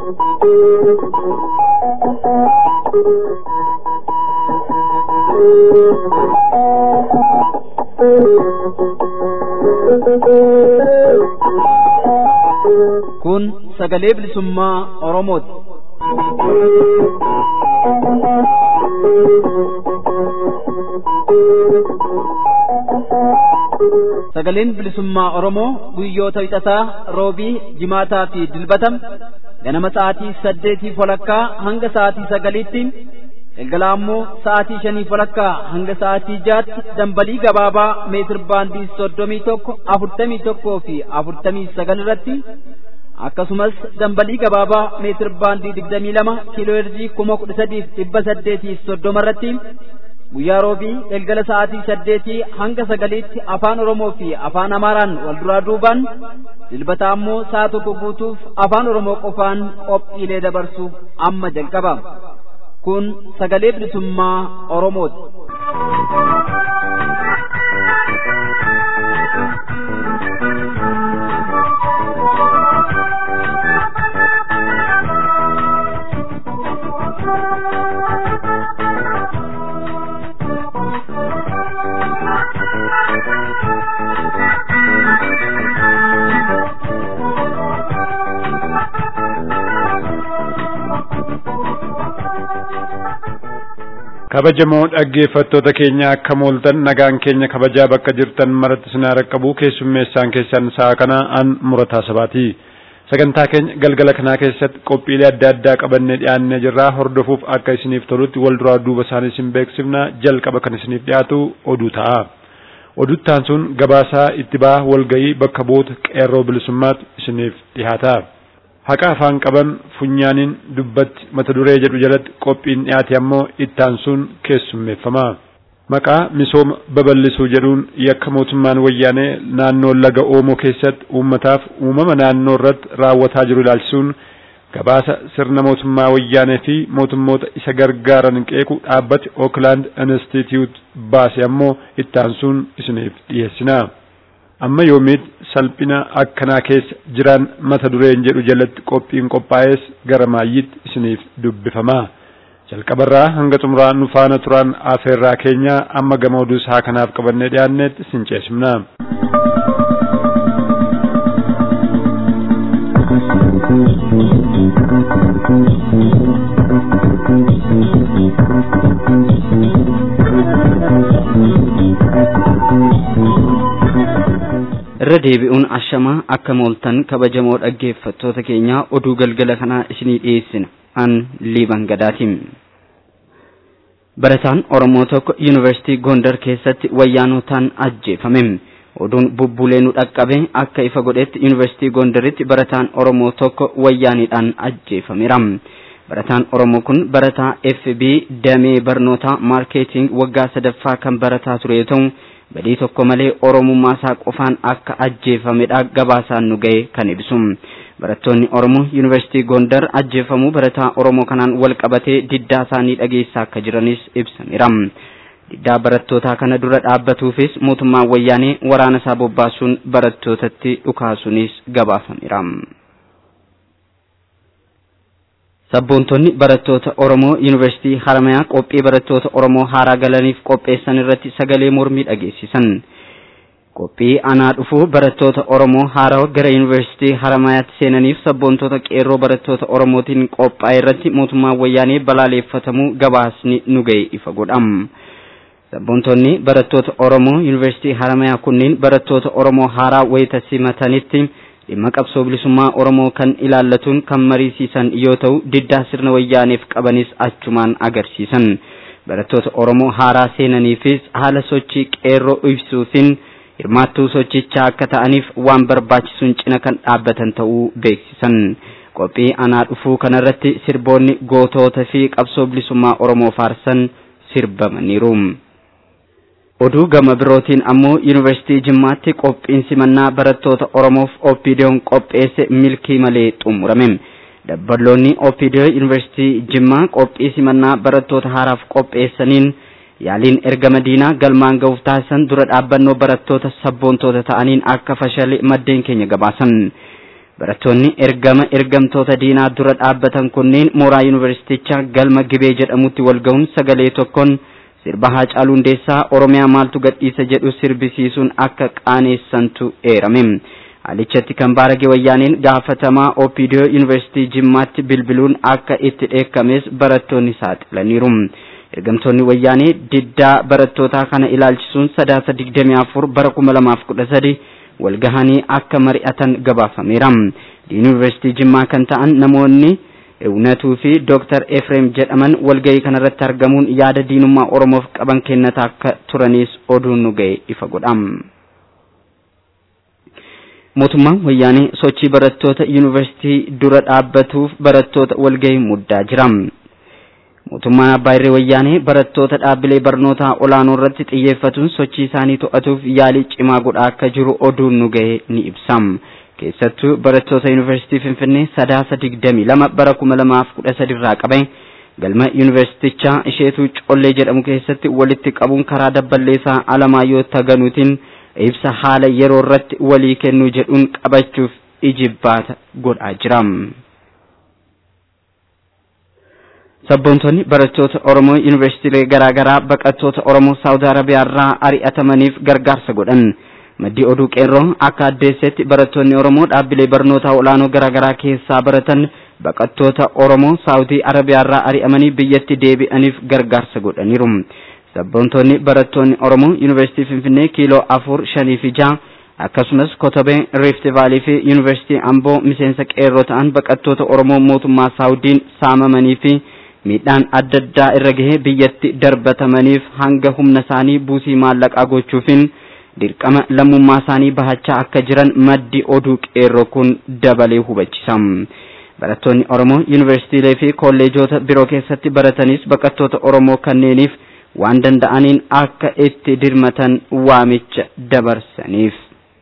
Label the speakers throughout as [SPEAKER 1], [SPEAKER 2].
[SPEAKER 1] Kun sagalee bilisummaa Oromooti. Sagaleen bilisummaa Oromoo guyyoota wixataa roobii jimaataa fi dilbatam ganama sa'aatii saddeetii walakkaa hanga sa'aatii sagaliitti galgala ammoo sa'aatii shanii walakkaa hanga sa'aatii jaatti dambalii gabaabaa meetir baandii soddomii tokko afurtamii tokkoo fi afurtamii sagal irratti akkasumas dambalii gabaabaa meetir baandii digdamii lama kiiloo herjii kuma kudha sadiif dhibba saddeetii soddoma irratti guyyaa roobii galgala sa'aatii saddeetii hanga sagaliitti afaan oromoo fi afaan amaaraan wal duraa duubaan dilbata ammoo sa'a tokko guutuuf afaan oromoo qofaan qophiilee dabarsuuf amma jalqaba kun sagalee bilisummaa oromooti.
[SPEAKER 2] kabajamoo dhaggeeffattoota keenya akka mooltan nagaan keenya kabajaa bakka jirtan maratti sinaa raqqabu keessummeessaan keessan sa'a kana an murataa sabaati sagantaa keenya galgala kanaa keessatti qophiilee adda addaa qabannee dhiyaannee jirraa hordofuuf akka isiniif tolutti wal duraa duuba isaanii isin beeksifna jalqaba kan isiniif dhiyaatu oduu ta'a oduttaan sun gabaasaa itti baa walgayii bakka buuta qeerroo bilisummaatti isiniif dhiyaata. haqa afaan qaban funyaaniin dubbatti mata duree jedhu jalatti qophiin dhiyaate ammoo ittaan sun keessummeeffama. Maqaa misooma babal'isuu jedhuun yakka mootummaan wayyaanee naannoo laga Oomoo keessatti uummataaf uumama naannoo irratti raawwataa jiru ilaalchisuun gabaasa sirna mootummaa wayyaanee fi mootummoota isa gargaaran qeequ dhaabbati Oakland Institute baase ammoo ittaan sun isiniif dhiyeessina. amma yoomiit salphina akkanaa keessa jiran mata dureen jedhu jalatti qophiin qophaa'es gara maayyitti isiniif dubbifama jalqabarraa hanga xumuraa nu faana turan afeerraa keenya amma gama oduu isaa kanaaf qabannee dhiyaannetti isin ceesifna.
[SPEAKER 3] irra deebi'uun ashamaa akka mooltan kabajamoo dhaggeeffattoota keenya oduu galgala kanaa isinii dhiyeessina an liiban gadaatiin barataan oromoo tokko yuunivarsiitii gondar keessatti wayyaanotaan ajjeefame oduun bubbulee nu dhaqqabe akka ifa godhetti yuunivarsiitii gondaritti barataan oromoo tokko wayyaaniidhaan ajjeefameera barataan oromoo kun barataa fb damee barnootaa maarkeeting waggaa sadaffaa kan barataa ture yoo ta'u badii tokko malee oromummaa isaa qofaan akka ajjeefamedha gabaasaan nu ga'e kan ibsu barattoonni oromoo yuunivarsiitii gondar ajjeefamuu barataa oromoo kanaan wal qabatee diddaa isaanii dhageessaa akka jiranis ibsameera diddaa barattootaa kana dura dhaabbatuufis mootummaan wayyaanee waraana isaa bobbaasuun barattootatti dhukaasuunis gabaafameera. Sabboontonni barattoota Oromoo Yuunivarsiitii Haramayaa qophii barattoota Oromoo haaraa galaniif qopheessan irratti sagalee mormii dhageessisan. Qophii anaa dhufu barattoota Oromoo haaraa gara Yuunivarsiitii Haramayaatti seenaniif sabboontota qeerroo barattoota Oromootiin qophaa'e irratti mootummaan wayyaanee balaaleeffatamuu gabaasni nu ga'e ifa godham. Sabboontonni barattoota Oromoo Yuunivarsiitii Haramayaa kunneen barattoota Oromoo haaraa wayita simatanitti dhimma qabsoo bilisummaa Oromoo kan ilaallatuun kan mariisisan yoo ta'u diddaa sirna wayyaaneef qabanis achumaan agarsiisan. Barattoota Oromoo haaraa seenaniifis haala sochii qeerroo ibsuutiin hirmaattuu sochichaa akka ta'aniif waan barbaachisuun cina kan dhaabbatan ta'uu beeksisan. Qophii anaa dhufuu kanarratti sirboonni gootoota fi qabsoo bilisummaa Oromoo faarsan sirbamaniiru. oduu gama birootiin ammoo yuunivarsiitii jimmaatti qophiin simannaa barattoota oromoof oppiidiyoon qopheesse milkii malee xumurame dabballoonni oppiidiyoo yuunivarsiitii jimmaa qophii simannaa barattoota haaraaf qopheessaniin yaaliin erga madiinaa galmaan ga'uuf taasisan dura dhaabbannoo barattoota sabboontoota ta'aniin akka fashale maddeen keenya gabaasan barattoonni ergama ergamtoota diinaa dura dhaabbatan kunneen mooraa yuunivarsiitichaa galma gibee jedhamutti walga'uun sagalee tokkoon sirba Haacaaluu Hundeessaa Oromiyaa maaltu gadhiisa jedhu sirbisiisuun akka qaaneessantu eerame. Haalichatti kan baarage wayyaaneen gaafatamaa OPDO yuunivarsiitii Jimmaatti bilbiluun akka itti dheekkames barattoonni saaxilaniiru. Ergamtoonni wayyaanee diddaa barattootaa kana ilaalchisuun sadaasa digdamii afur bara kuma lamaaf kudha sadi walgahanii akka mari'atan gabaafameera. Diin yuunivarsiitii Jimmaa kan ta'an namoonni Ewunatuu fi Dooktar Efreem jedhaman walgahii kanarratti argamuun yaada diinummaa Oromoof qaban kennataa akka turanis oduun nu ga'e ifa godha. Mootummaan wayyaanee sochii barattoota yuunivarsiitii dura dhaabbatuuf barattoota walgahii muddaa jira. Mootummaan Abbaa Irree Wayyaanee barattoota dhaabbilee barnootaa olaanoo irratti xiyyeeffatuun sochii isaanii to'atuuf yaalii cimaa godhaa akka jiru oduun nu ga'e ni ibsa. Keessattuu barattoota yuunivarsiitii Finfinnee sadaasa digdamii lama bara kuma lamaaf kudha sadi irraa qabe galma yuunivarsiitichaa isheetuu collee jedhamu keessatti walitti qabuun karaa dabballeessaa Alamaayyoo Taganuutiin ibsa haala yeroo irratti walii kennuu jedhuun qabachuuf ijibbaata godhaa jira. Sabboontonni barattoota Oromoo yuunivarsiitiilee garaa garaa baqattoota Oromoo Saawud Arabiyaa irraa ari'atamaniif gargaarsa godhan. Maddii oduu qeerroo akka addeessetti barattoonni Oromoo dhaabbilee barnootaa olaanoo garaa garaa keessaa baratan baqattoota Oromoo Saawudii Arabiyaa irraa ari'amanii biyyatti deebi'aniif gargaarsa godhaniiru. Sabboontonni barattoonni Oromoo yuunivarsiitii Finfinnee kiiloo afur shanii fi jaha akkasumas Kotobee Rift Vaalii fi yuunivarsiitii Amboo miseensa qeerroo ta'an baqattoota Oromoo mootummaa Saawudiin saamamanii fi miidhaan adda addaa irra gahee biyyatti darbatamaniif hanga humna isaanii buusii maallaqaa gochuufin dirqama lammummaa isaanii bahachaa akka jiran maddi oduu qeerroo kun dabalee hubachisa. Barattoonni Oromoo yuunivarsiitiilee fi kolleejoota biroo keessatti baratanis baqattoota Oromoo kanneeniif waan danda'aniin akka itti dirmatan waamicha dabarsaniif.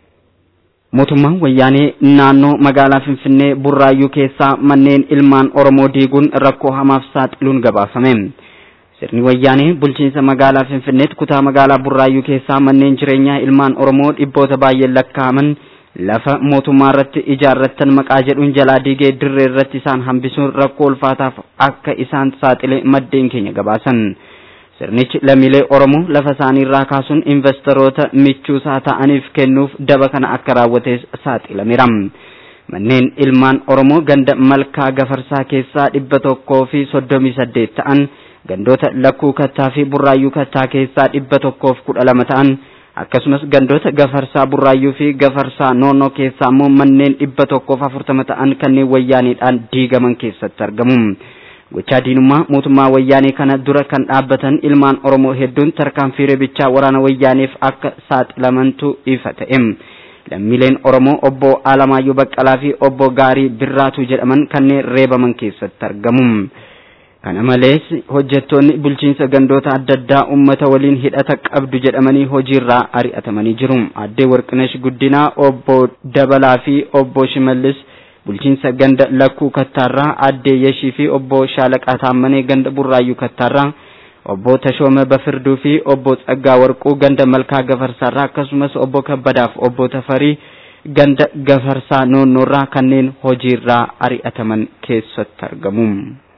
[SPEAKER 3] Mootummaan wayyaanee naannoo magaalaa Finfinnee Burraayyuu keessaa manneen ilmaan Oromoo diiguun rakkoo hamaaf saaxiluun gabaafame. Sirni wayyaanee bulchiinsa magaalaa Finfinneetti kutaa magaalaa Burraayyuu keessaa manneen jireenyaa ilmaan Oromoo dhibboota baay'een lakkaa'aman lafa mootummaa irratti ijaarrattan maqaa jedhuun jalaa diigee dirree irratti isaan hambisuun rakkoo ulfaataaf akka isaan saaxile maddeen keenya gabaasan. Sirnichi lammiilee Oromoo lafa isaanii irraa kaasuun investoroota michuusaa ta'aniif kennuuf daba kana akka raawwates saaxilameera. Manneen ilmaan Oromoo ganda malkaa gafarsaa keessaa dhibba tokkoo fi soddomii saddeet ta'an gandoota lakkuu kattaa fi burraayyuu kattaa keessaa dhibba tokkoof kudha lama ta'an akkasumas gandoota gafarsaa burraayyuu fi gafarsaa noonnoo keessaa immoo manneen dhibba tokkoof afurtama ta'an kanneen wayyaaniidhaan diigaman keessatti argamu. gochaa diinummaa mootummaa wayyaanee kana dura kan dhaabbatan ilmaan oromoo hedduun tarkaanfii reebichaa waraana wayyaaneef akka saaxilamantu ifa ta'e lammiileen oromoo obbo Alamaayyoo Baqqalaa fi obbo Gaarii Birraatu jedhaman kanneen reebaman keessatti argamu. Kana malees hojjettoonni bulchiinsa gandoota adda addaa uummata waliin hidhata qabdu jedhamanii hojiirraa ari'atamanii jiru. Addee Warqinesh Guddinaa, obbo Dabalaa fi obbo Shimallis bulchiinsa ganda lakkuu kattaarraa addee yeshii fi obbo shaalaqaa taammanee ganda burraayyuu kattaarraa obbo tashooma bafirduu fi obbo tsaggaa warquu ganda malkaa gafarsaarraa akkasumas obbo kabbadaaf obbo tafarii ganda gafarsaa noonnoorraa kanneen hojiirraa ari'ataman keessatti argamu.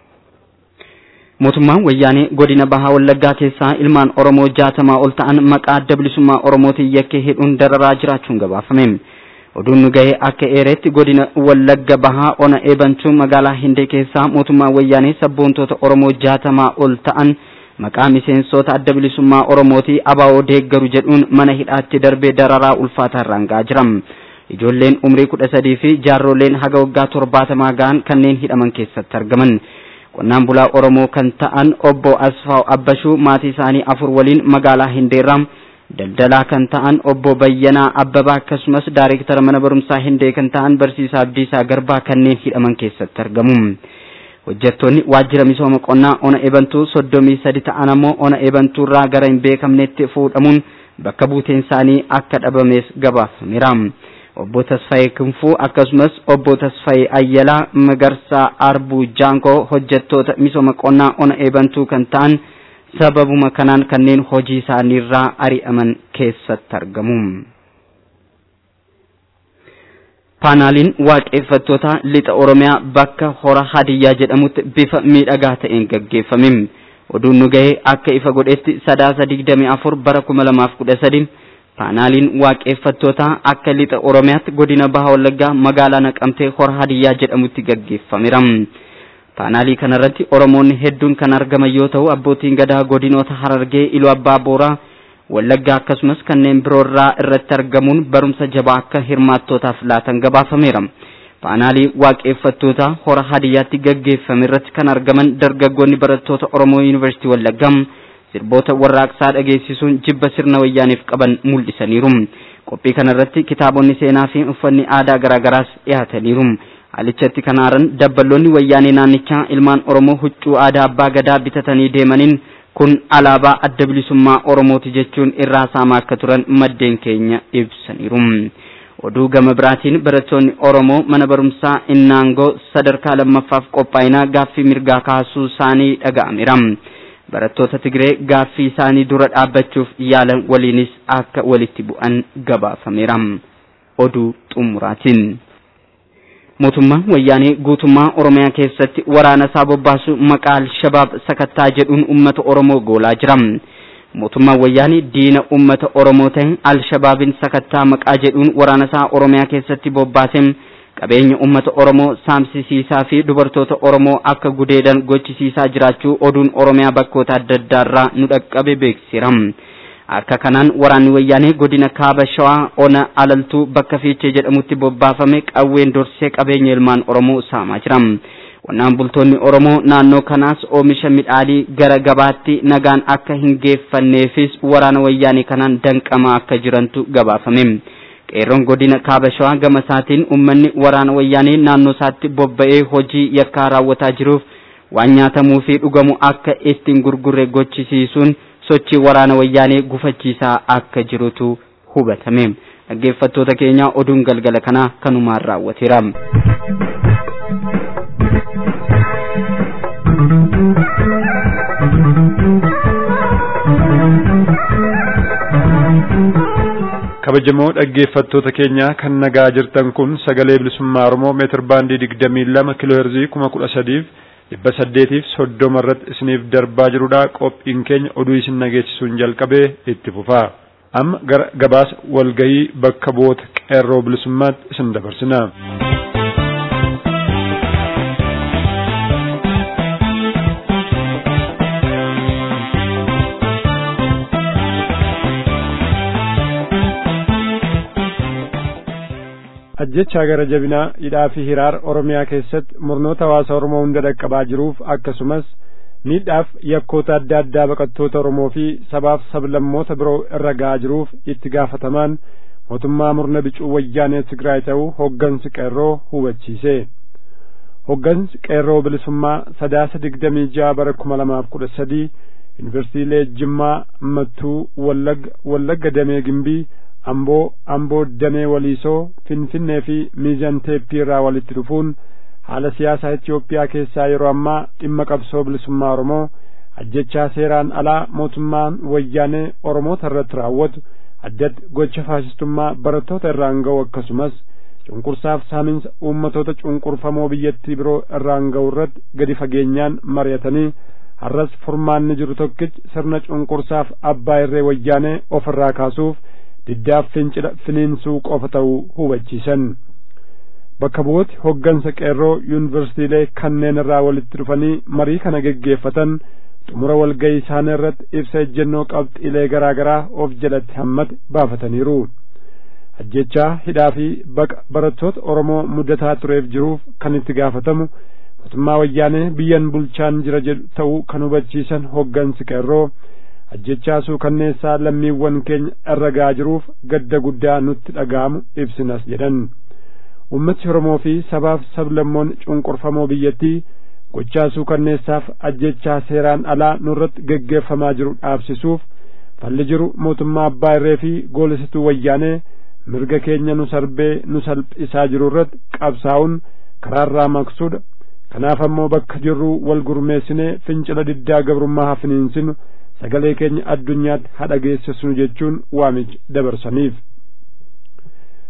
[SPEAKER 3] mootummaan wayyaanee godina bahaa wallaggaa keessaa ilmaan oromoo jaatamaa ol ta'an maqaa adda bilisummaa oromootiin yakkee hidhuun dararaa jiraachuun gabaafame. oduun nu gahee akka eeretti godina wallagga bahaa ona eebantuu magaalaa hindee keessaa mootummaa wayyaanee sabboontoota oromoo jaatamaa ol ta'an maqaa miseensota adda bilisummaa oromootii abaa'oo deeggaru jedhuun mana hidhaatti darbee dararaa ulfaataa irraan ga'aa jira ijoolleen umrii kudha sadii fi jaarroleen haga waggaa torbaatamaa ga'an kanneen hidhaman keessatti argaman qonnaan bulaa oromoo kan ta'an obbo asfaaw abbashuu maatii isaanii afur waliin magaalaa hindeerraa daldalaa kan ta'an obbo Bayyanaa Abbabaa akkasumas daayireektara mana barumsaa Hindee kan ta'an barsiisaa Abdiisaa Garbaa kanneen hidhaman keessatti argamu. Hojjettoonni waajjira misooma qonnaa ona eebantuu soddomii sadi ta'an ammoo ona eebantuu irraa gara hin beekamnetti fuudhamuun bakka buuteen isaanii akka dhabamees gabaafameera. Obbo Tasfaayee Kinfuu akkasumas obbo Tasfaayee Ayyalaa Magarsaa Arbuu Jaankoo hojjettoota misooma qonnaa ona eebantuu kan ta'an sababuma kanaan kanneen hojii isaaniirraa ari'aman keessatti argamu. paanaaliin waaqeffattoota lixa oromiyaa bakka hora hadiyyaa jedhamutti bifa miidhagaa ta'een gaggeeffame oduun nu ga'e akka ifa godhetti sadaasa digdamii afur bara kuma lamaaf kudha sadi paanaaliin waaqeffattoota akka lixa oromiyaatti godina baha wallaggaa magaalaa naqamtee hora hadiyyaa jedhamutti gaggeeffameera paanaalii kanarratti oromoonni hedduun kan argaman yoo ta'u abbootiin gadaa godinoota harargee iluu abbaa booraa wallaggaa akkasumas kanneen biroorraa irratti argamuun barumsa jabaa akka hirmaattootaaf laatan gabaafameera. Paanaalii waaqeffattoota hora hadiyyaatti gaggeeffame irratti kan argaman dargaggoonni barattoota Oromoo Yuunivarsiitii Wallaggaa sirboota warraaqsaa dhageessisuun jibba sirna wayyaaniif qaban mul'isaniiru. Qophii kanarratti kitaabonni seenaa fi uffanni aadaa garaagaraas dhiyaataniiru. Alichatti kan aaran dabballoonni wayyaanee naannichaa ilmaan Oromoo huccuu aadaa abbaa gadaa bitatanii deemaniin kun alaabaa adda bilisummaa Oromooti jechuun irraa saamaa akka turan maddeen keenya ibsaniiru. Oduu gama biraatiin barattoonni Oromoo mana barumsaa Innaangoo sadarkaa lammaffaaf qophaa'inaa gaaffii mirgaa kaasuu isaanii dhaga'ameera. Barattoota Tigree gaaffii isaanii dura dhaabbachuuf yaalan waliinis akka walitti bu'an gabaafameera. Oduu xumuraatiin. mootummaan wayyaanee guutummaa oromiyaa keessatti waraana isaa bobbaasu maqaa alshabaab sakattaa jedhuun ummata oromoo goolaa jira mootummaan wayyaanee diina ummata oromoo ta'e alshabaabin sakattaa maqaa jedhuun waraana isaa oromiyaa keessatti bobbaasee qabeenya ummata oromoo saamsisiisaa fi dubartoota oromoo akka gudeedan gochisiisaa jiraachuu oduun oromiyaa bakkoota adda addaarraa nu dhaqqabe beeksiseera. akka kanaan waraanni wayyaanee godina kaaba shawaa ona alaltuu bakka fiichee jedhamutti bobbaafame qawween dorsee qabeenya ilmaan oromoo saamaa jira qonnaan bultoonni oromoo naannoo kanaas oomisha midhaanii gara gabaatti nagaan akka hin geeffanneefis waraana wayyaanee kanaan danqamaa akka jirantu gabaafame qeerroon godina kaaba shawaa gama isaatiin ummanni waraana wayyaanee naannoo isaatti bobba'ee hojii yakkaa raawwataa jiruuf waan nyaatamuu fi dhugamu akka ittiin gurgurre gochisiisuun sochii waraana wayyaanee gufachiisaa akka jirutu hubatame dhaggeeffattoota keenya oduun galgala kanaa kanumaan raawwateera.
[SPEAKER 2] kabajamoo dhaggeeffattoota keenya kan nagaa jirtan kun sagalee bilisummaa oromoo meetir baandii digdamii lama kiloo heerzii kuma kudha sadiif dhibba saddeetiif soddoma irratti isiniif darbaa jirudha qophiin keenya oduu isin nageessisuun jalqabee itti fufaa amma gara gabaasa walgahii bakka bu'oota qeerroo bilisummaatti isin dabarsina. ajjechaa gara jabinaa hidhaa fi hiraar oromiyaa keessatti murnoota hawaasa oromoo hunda dhaqqabaa jiruuf akkasumas miidhaaf yakkoota adda addaa baqattoota oromoo fi sabaaf sablammoota biroo irra ga'aa jiruuf itti gaafatamaan mootummaa murna bicuu wayyaanee tigraay ta'uu hoggansi qeerroo hubachiise hoggansi qeerroo bilisummaa sadaasa digdamii ja'a bara kuma lamaaf kudha sadii yuunivarsiitiilee jimmaa mattuu wallagga wallagga damee gimbii amboo amboo damee waliisoo finfinnee fi miizan teeppii irraa walitti dhufuun haala siyaasaa Itoophiyaa keessaa yeroo ammaa dhimma qabsoo bilisummaa Oromoo ajjechaa seeraan alaa mootummaan wayyaanee Oromoota irratti raawwatu addatti gocha faasistummaa barattoota irraan ga'u akkasumas cunqursaaf saaminsa uummatoota cunqurfamoo biyyattii biroo irraan ga'u irratti gadi fageenyaan mari'atanii har'as furmaanni jiru tokkichi sirna cunqursaaf abbaa irree wayyaanee ofirraa kaasuuf diddaaf fincila finiinsuu qofa ta'uu hubachiisan bakka bu'ooti hoggansa qeerroo yuunivarsiitiilee kanneen irraa walitti dhufanii marii kana geggeeffatan xumura walga'ii isaanii irratti ibsa ejjennoo qabxiilee garaa garaa of jalatti hammate baafataniiru ajjechaa hidhaa fi baqa barattoota oromoo mudataa tureef jiruuf kan itti gaafatamu mootummaa wayyaanee biyyan bulchaan jira jedhu ta'uu kan hubachiisan hoggansi qeerroo ajjechaa suukanneessaa lammiiwwan keenya irra ga'aa jiruuf gadda guddaa nutti dhaga'amu ibsinas jedhan ummati oromoo fi sabaaf sablammoon cunqurfamoo biyyattii gochaa suukanneessaaf ajjechaa seeraan alaa nurratti geggeeffamaa jiru dhaabsisuuf falli jiru mootummaa abbaa irree fi goolisituu wayyaanee mirga keenya nu sarbee nu salphisaa jiru irratti qabsaa'uun karaarraa maqsuudha kanaaf ammoo bakka jirru wal gurmeessinee fincila diddaa gabrummaa hafiniinsinu sagalee keenya addunyaatti hadha geessisnu jechuun waamicha dabarsaniif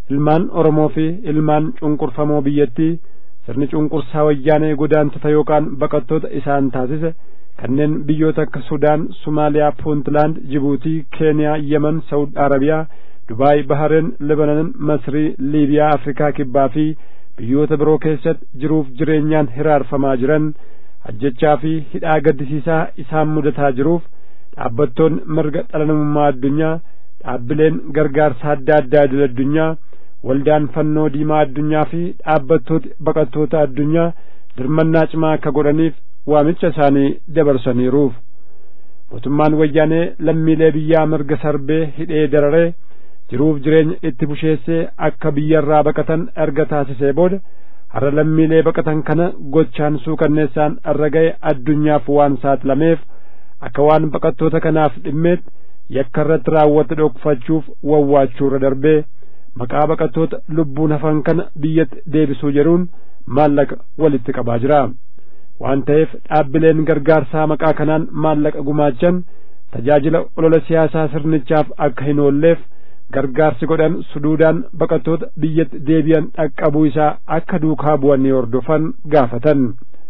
[SPEAKER 2] ilmaan oromoo fi ilmaan cunqurfamoo biyyattii sirni cunqursaa wayyaanee godaantota yookaan baqattoota isaan taasise kanneen biyyoota akka sudaan sumaaliyaa puuntlaand jibuutii keeniyaa yemen saud arabiyaa dubaay bahareen libanon masrii liibiyaa afrikaa kibbaa fi biyyoota biroo keessatti jiruuf jireenyaan hiraarfamaa jiran ajjechaa fi hidhaa gaddisiisaa isaan mudataa jiruuf dhaabbattoonni mirga dhala namummaa addunyaa dhaabbileen gargaarsa adda addaa idil addunyaa waldaan fannoo diimaa addunyaa fi dhaabbattooti baqattoota addunyaa dirmannaa cimaa akka godhaniif waamicha isaanii dabarsaniiruuf mootummaan wayyaanee lammiilee biyyaa mirga sarbee hidhee dararee jiruuf jireenya itti busheessee akka biyyarraa baqatan erga taasisee booda har'a lammiilee baqatan kana gochaan suukanneessaan irra ga'e addunyaaf waan saaxilameef akka waan baqattoota kanaaf dhimmeetti yakka irratti raawwate dhokfachuuf wawwaachuurra darbee maqaa baqattoota lubbuun hafan kana biyyatti deebisuu jedhuun maallaqa walitti qabaa jira waan ta'eef dhaabbileen gargaarsaa maqaa kanaan maallaqa gumaachan tajaajila olola siyaasaa sirnichaaf akka hin oolleef gargaarsi godhan suduudaan baqattoota biyyatti deebi'an dhaqqabuu isaa akka duukaa bu'anii hordofan gaafatan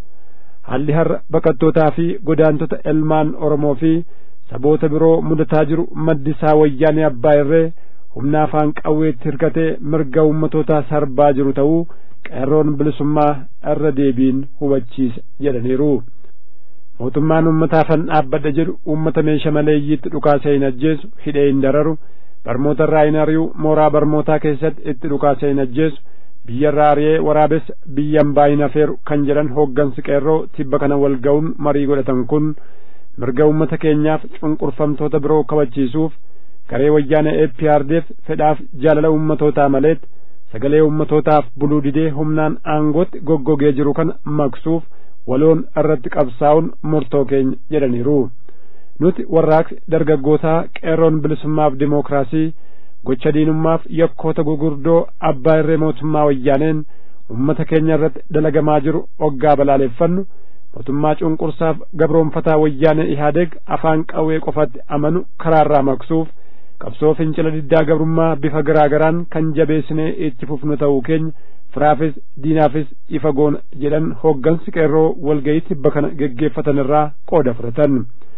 [SPEAKER 2] haalli har'a baqattootaa fi godaantota ilmaan oromoo fi saboota biroo mudataa jiru maddi isaa wayyaanee abbaa irree humna afaan qawweetti hirkatee mirga ummatootaa sarbaa jiru ta'uu qeerroon bilisummaa irra deebiin hubachiisa jedhaniiru mootummaan ummataafan dhaabbadha jedhu ummata meesha maleeyyiitti dhukaasee hin ajjeesu hidhee hin dararu barmoota irraa hin ari'u mooraa barmootaa keessatti itti dhukaasee hin ajjeesu biyya irraa ari'ee waraabessa biyyan baay'ina feeru kan jedhan hooggansi qeerroo tibba kana wal ga'uun marii godhatan kun mirga ummata keenyaaf cunqurfamtoota biroo kabachiisuuf garee wayyaana APRDF fedhaaf jaalala ummatootaa maleet sagalee ummatootaaf buluu didee humnaan aangootti goggogee jiru kana maqsuuf waloon irratti qabsaa'uun murtoo keenya jedhaniiru nuti warraaqsi dargaggootaa qeerroon bilisummaaf dimookiraasii gocha diinummaaf yakkoota gugurdoo abbaa irree mootummaa wayyaaneen ummata keenya irratti dalagamaa jiru oggaa balaaleffannu mootummaa cunqursaaf gabroonfataa wayyaanee ihaadeeg afaan qawwee qofatti amanu karaarraa maqsuuf qabsoo fincila diddaa gabrummaa bifa garaa garaan kan jabeessinee itti fufnu ta'uu keenya firaafis diinaafis ifa goona jedhan hooggansi qeerroo walgayii tibba kana geggeeffatan irraa qooda fudhatan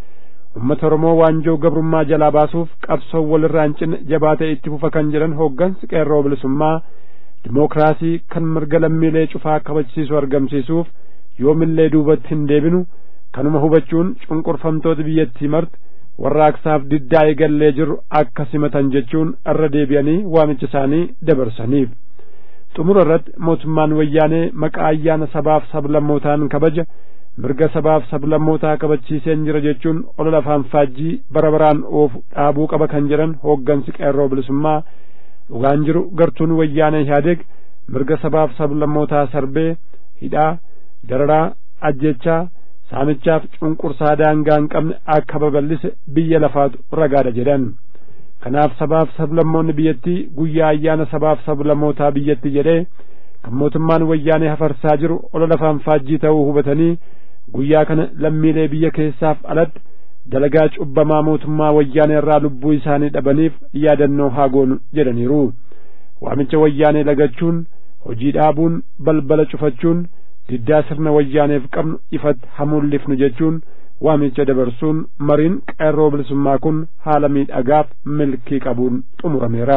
[SPEAKER 2] ummata oromoo waanjoo gabrummaa jalaa baasuuf qabsoo walirraa hin cinne jabaatee itti fufa kan jedhan hooggansi qeerroo bilisummaa dimookiraasii kan mirga lammiilee cufaa kabachiisu argamsiisuuf yoomillee duubatti hin deebinu kanuma hubachuun cunqurfamtoota biyyattii marti warraaqsaaf diddaa eegallee jiru akka simatan jechuun irra deebi'anii waamicha isaanii dabarsaniif xumura irratti mootummaan wayyaanee maqaa ayyaana sabaaf sablammootaan kabaja mirga sabaaf sablammootaa kabachiiseen jira jechuun olola afaan faajjii bara baraan oofu dhaabuu qaba kan jedhan hooggansi qeerroo bilisummaa dhugaan jiru gartuun wayyaanee ihaadeeg mirga sabaaf sablammootaa sarbee hidhaa dararaa ajjechaa saamichaaf cunqursaa daangaa hin qabne akka babal'ise biyya lafaatu ragaadha jedhan kanaaf sabaaf sablammoonni biyyattii guyyaa ayyaana sabaaf sablammootaa biyyatti jedhee kan mootummaan wayyaanee hafarsaa jiru olola afaan faajjii ta'uu hubatanii guyyaa kana lammiilee biyya keessaaf alatti dalagaa cubbamaa mootummaa wayyaanee irraa lubbuu isaanii dhabaniif yaadannoo haa goonu jedhaniiru waamicha wayyaanee lagachuun hojii dhaabuun balbala cufachuun diddaa sirna wayyaaneef qabnu ifatti hamuullifnu jechuun waamicha dabarsuun mariin qeerroo bilisummaa kun haala miidhagaaf milkii qabuun xumurameera.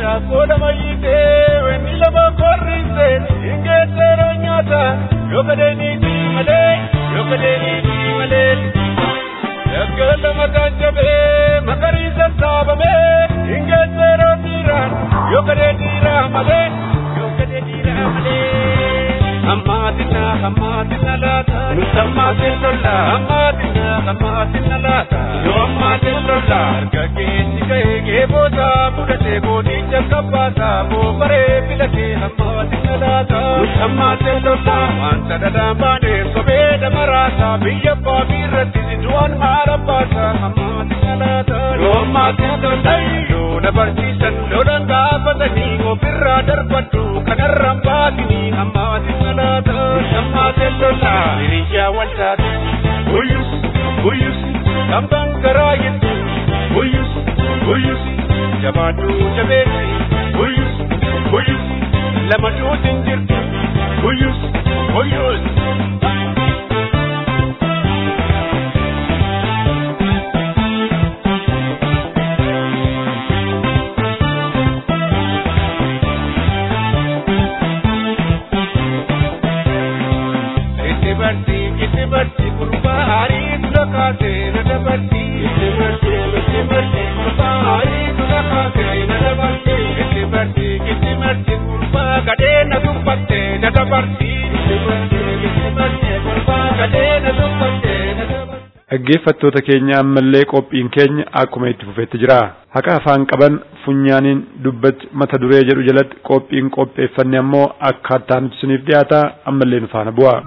[SPEAKER 4] Yaggala mataan jabee magariisa saabamee hingeesseeroo dhiiraan yoo gadee dhiiraa malee yoo gadee dhiiraa malee. Hammatina hammatina laata nutammatin lola hammatina hammatina laata yoo hammatin lola harka keetti ga'ee geeboota fudhatee boodicha kabbaata boobaree filatee hammatina laata nutammatin lola wanta dhadhaan baanee sobee damaraasa biyya baabii irratti du'aan maara baasa hammatina laata yoo hammatin lola yoo na barsiisan lolan gaafatanii ofirraa darbadhu kanarraan baatini hammatina laata hammatin lola hiriyaa waltaate guyyus guyyus kambaan garaa jettu guyyus guyyus jabaadhu jabeessi guyyus lama duutin jirti guyyus guyyus. Itti barti, itti barti, gurbaa haarii dura kaasee na dabarti. Itti barti, itti barti, gurbaa haarii dura kaasee na dabarti. Itti barti, itti barti, gurbaa gadhee na dubbatte na dabarti. Itti barti, itti barti, gurbaa gadhee na dubbatte na dabarti.
[SPEAKER 2] Dhaggeeffattoota keenya ammallee qophiin keenya akkuma itti fufetti jira. Haqa afaan qaban funyaaniin dubbatti mata duree jedhu jalatti qophiin qopheeffanne ammoo akkaataa nuti isiniif dhiyaata ammallee nu faana bu'a.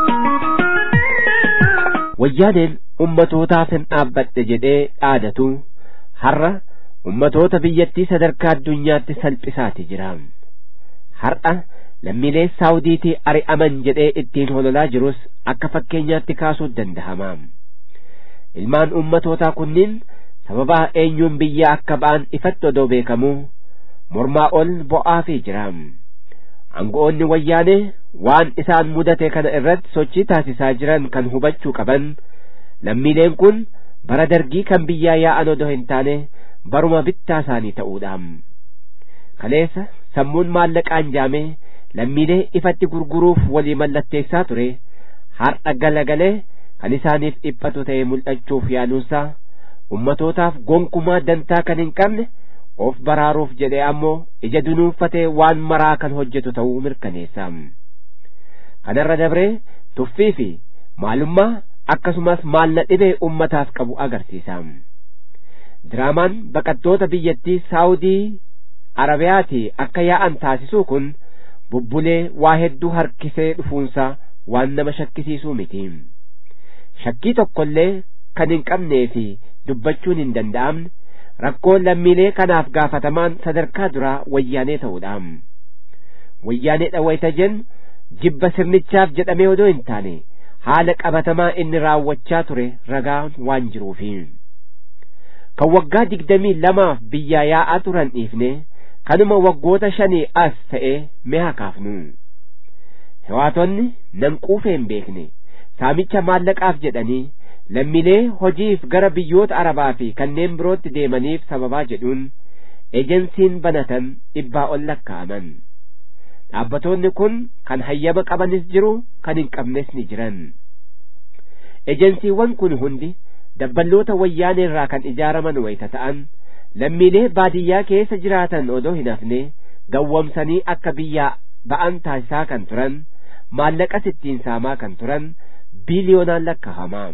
[SPEAKER 5] wayyaaneen ummatootaaf hin dhaabbadhe jedhee dhaadatu har'a ummatoota biyyattii sadarkaa addunyaatti salphisaati jira har'a lammiilee saawudiitii ari'aman jedhee ittiin hololaa jirus akka fakkeenyaatti kaasuu danda'ama ilmaan ummatootaa kunniin sababa eenyuun biyya akka ba'an ifatti odoo beekamu mormaa ol bo'aafii jira aangoonni wayyaanee waan isaan mudate kana irratti sochii taasisaa jiran kan hubachuu qaban lammiileen kun bara dargii kan biyyaa yaa'an odoo hin taane baruma bittaa isaanii ta'uudha kaleessa sammuun maallaqaan jaamee lammiilee ifatti gurguruuf walii mallatteessaa ture har'a galagalee kan isaaniif dhiphatu ta'e mul'achuuf yaaluunsaa ummatootaaf gonkumaa dantaa kan hin qabne of baraaruuf jedhee ammoo ija dunuunfatee waan maraa kan hojjetu ta'uu mirkaneessa kanarra dabree tuffii fi maalummaa akkasumas maalna dhibee ummataaf qabu agarsiisa diraamaan baqattoota biyyattii saawudii arabiyaatii akka yaa'an taasisuu kun bubbulee waa hedduu harkisee dhufuunsaa waan nama shakkisiisuu miti shakkii tokkollee kan hin qabnee fi dubbachuun hin danda'amne rakkoon lammiilee kanaaf gaafatamaan sadarkaa duraa wayyaanee ta'uudha wayyaanee dhawayta jennu jibba sirnichaaf jedhamee odoo hin taane haala qabatamaa inni raawwachaa ture ragaan waan jiruufi kan waggaa digdamii lamaaf biyyaa yaa'aa turan dhiifne kanuma waggoota shanii as ta'e mee kaafnu hewaatonni nan quufee hin beekne saamicha maallaqaaf jedhanii lammiilee hojiif gara biyyoota arabaa fi kanneen birootti deemaniif sababaa jedhuun ejensiin banatan dhibbaa ol lakkaa'aman dhaabbatoonni kun kan hayyama qabanis jiru kan hin qabnes ni jiran ejensiiwwan kun hundi dabballoota wayyaanee irraa kan ijaaraman wayta ta'an lammiilee baadiyyaa keessa jiraatan odoo hin hafne gawwamsanii akka biyyaa ba'an taasisaa kan turan maallaqas ittiin saamaa kan turan biiliyoonaan lakkaa'amaa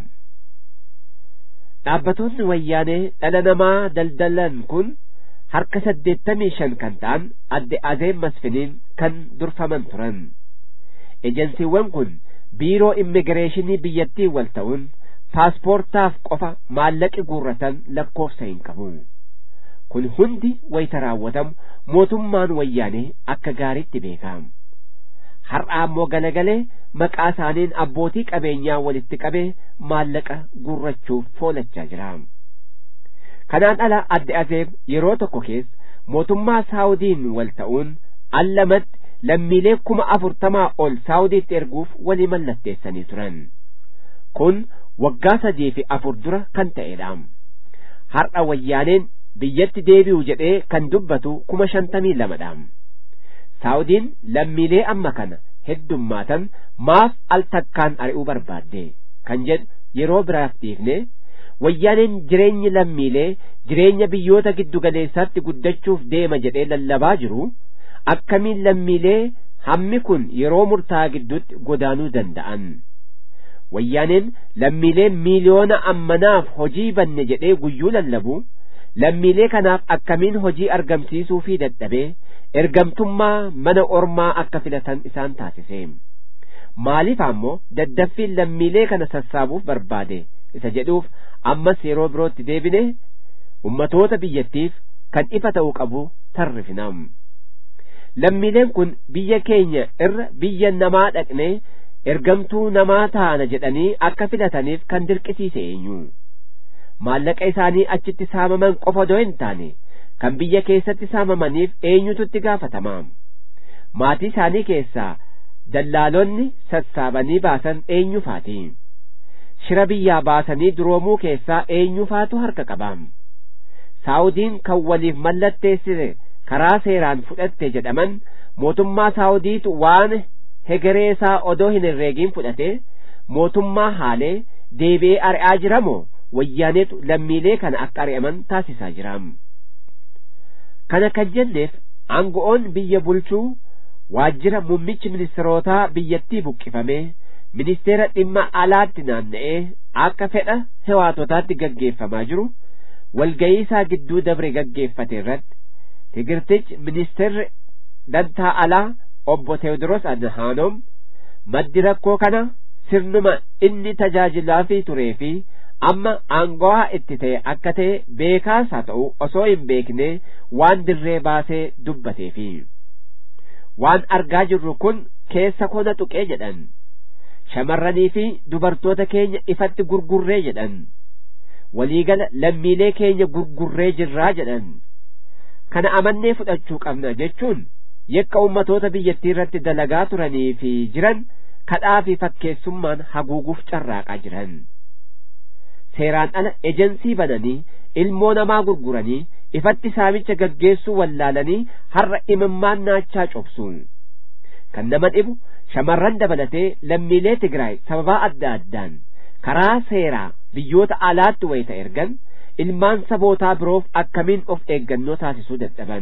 [SPEAKER 5] dhaabbatoonni wayyaanee dhala namaa daldalan kun harka saddeettamii shan kan ta'an adde azeem masfiniin kan durfaman turan ejensiiwwan kun biiroo immigireeshinii biyyattii wal ta'uun paaspoortaaf qofa maallaqi guurratan lakkoofsa hin qabu kun hundi wayta raawwatamu mootummaan wayyaanee akka gaariitti beekama har'a ammoo galagalee maqaa isaaniin abbootii qabeenyaa walitti qabee maallaqa guurrachuuf foolachaa jira kanaan ala adde azeeb yeroo tokko keessa mootummaa saawudiin wal ta'uun allamatti lammiilee kuma afurtamaa ol saawudiitti erguuf walii mallatteessanii turan kun waggaa sadii fi afur dura kan ta'edha har'a wayyaaneen biyyatti deebi'u jedhee kan dubbatu kuma shantamii lamadha saawudiin lammiilee amma kana heddummaatan maaf al takkaan ari'uu barbaadde kan jedhu yeroo biraaf dhiifne wayyaaneen jireenyi lammiilee jireenya biyyoota giddu galeessaatti guddachuuf deema jedhee lallabaa jiru akkamiin lammiilee hammi kun yeroo murtaa'aa gidduutti godaanuu danda'an wayyaaneen lammiilee miiliyoona ammanaaf hojii banne jedhee guyyuu lallabu lammiilee kanaaf akkamiin hojii argamsiisuu fi dadhabee ergamtummaa mana ormaa akka filatan isaan taasise maaliif ammoo daddaffiin lammiilee kana sassaabuuf barbaade isa jedhuuf ammas yeroo birootti deebine ummatoota biyyattiif kan ifa ta'uu qabu tarrifinam lammiileen kun biyya keenya irra biyya namaa dhaqne ergamtuu namaa taana jedhanii akka filataniif kan dirqisiise eenyu maallaqa isaanii achitti saamaman qofa odoo hin taane kan biyya keessatti saamamaniif eenyutu itti gaafatama maatii isaanii keessaa dallaalonni sassaabanii baasan eenyufaati shira biyyaa baasanii duroomuu keessaa eenyufaatu harka qabaam saawudiin kan waliif mallatteessise karaa seeraan fudhatte jedhaman mootummaa saawudiitu waan hegeree isaa odoo hin herreegiin fudhate mootummaa haalee deebi'ee ari'aa jiramoo wayyaaneetu lammiilee kana akka ari'aman taasisaa jiraam kana kan jenneef aango'oon biyya bulchuu waajjira muummichi ministirootaa biyyattii buqqifamee ministeera dhimma alaatti naanna'ee akka fedha hewaatotaatti gaggeeffamaa jiru walga'ii isaa gidduu dabre gaggeeffate irratti tigirtichi ministeerri dantaa alaa obbo Teewodiroos Adhaanoom maddi rakkoo kana sirnuma inni tajaajilaafii turee fi amma aangawaa itti ta'e akka ta'e beekaas haa ta'u osoo hin beekne waan dirree baasee dubbateefi waan argaa jirru kun keessa kona tuqee jedhan shamarranii fi dubartoota keenya ifatti gurgurree jedhan waliigala lammiilee keenya gurgurree jirraa jedhan kana amannee fudhachuu qabna jechuun yakka ummatoota biyyattii irratti dalagaa turanii fi jiran kadhaa fi fakkeessummaan haguuguuf carraaqaa jiran seeraan ala ejensii bananii ilmoo namaa gurguranii ifatti saamicha gaggeessuu wallaalanii har'a imimmaan naachaa cobsu kan nama dhibu shamarran dabalatee lammiilee Tigraay sababaa adda addaan karaa seeraa biyyoota alaatti wayita ergan ilmaan sabootaa biroof akkamiin of eeggannoo taasisuu dadhaban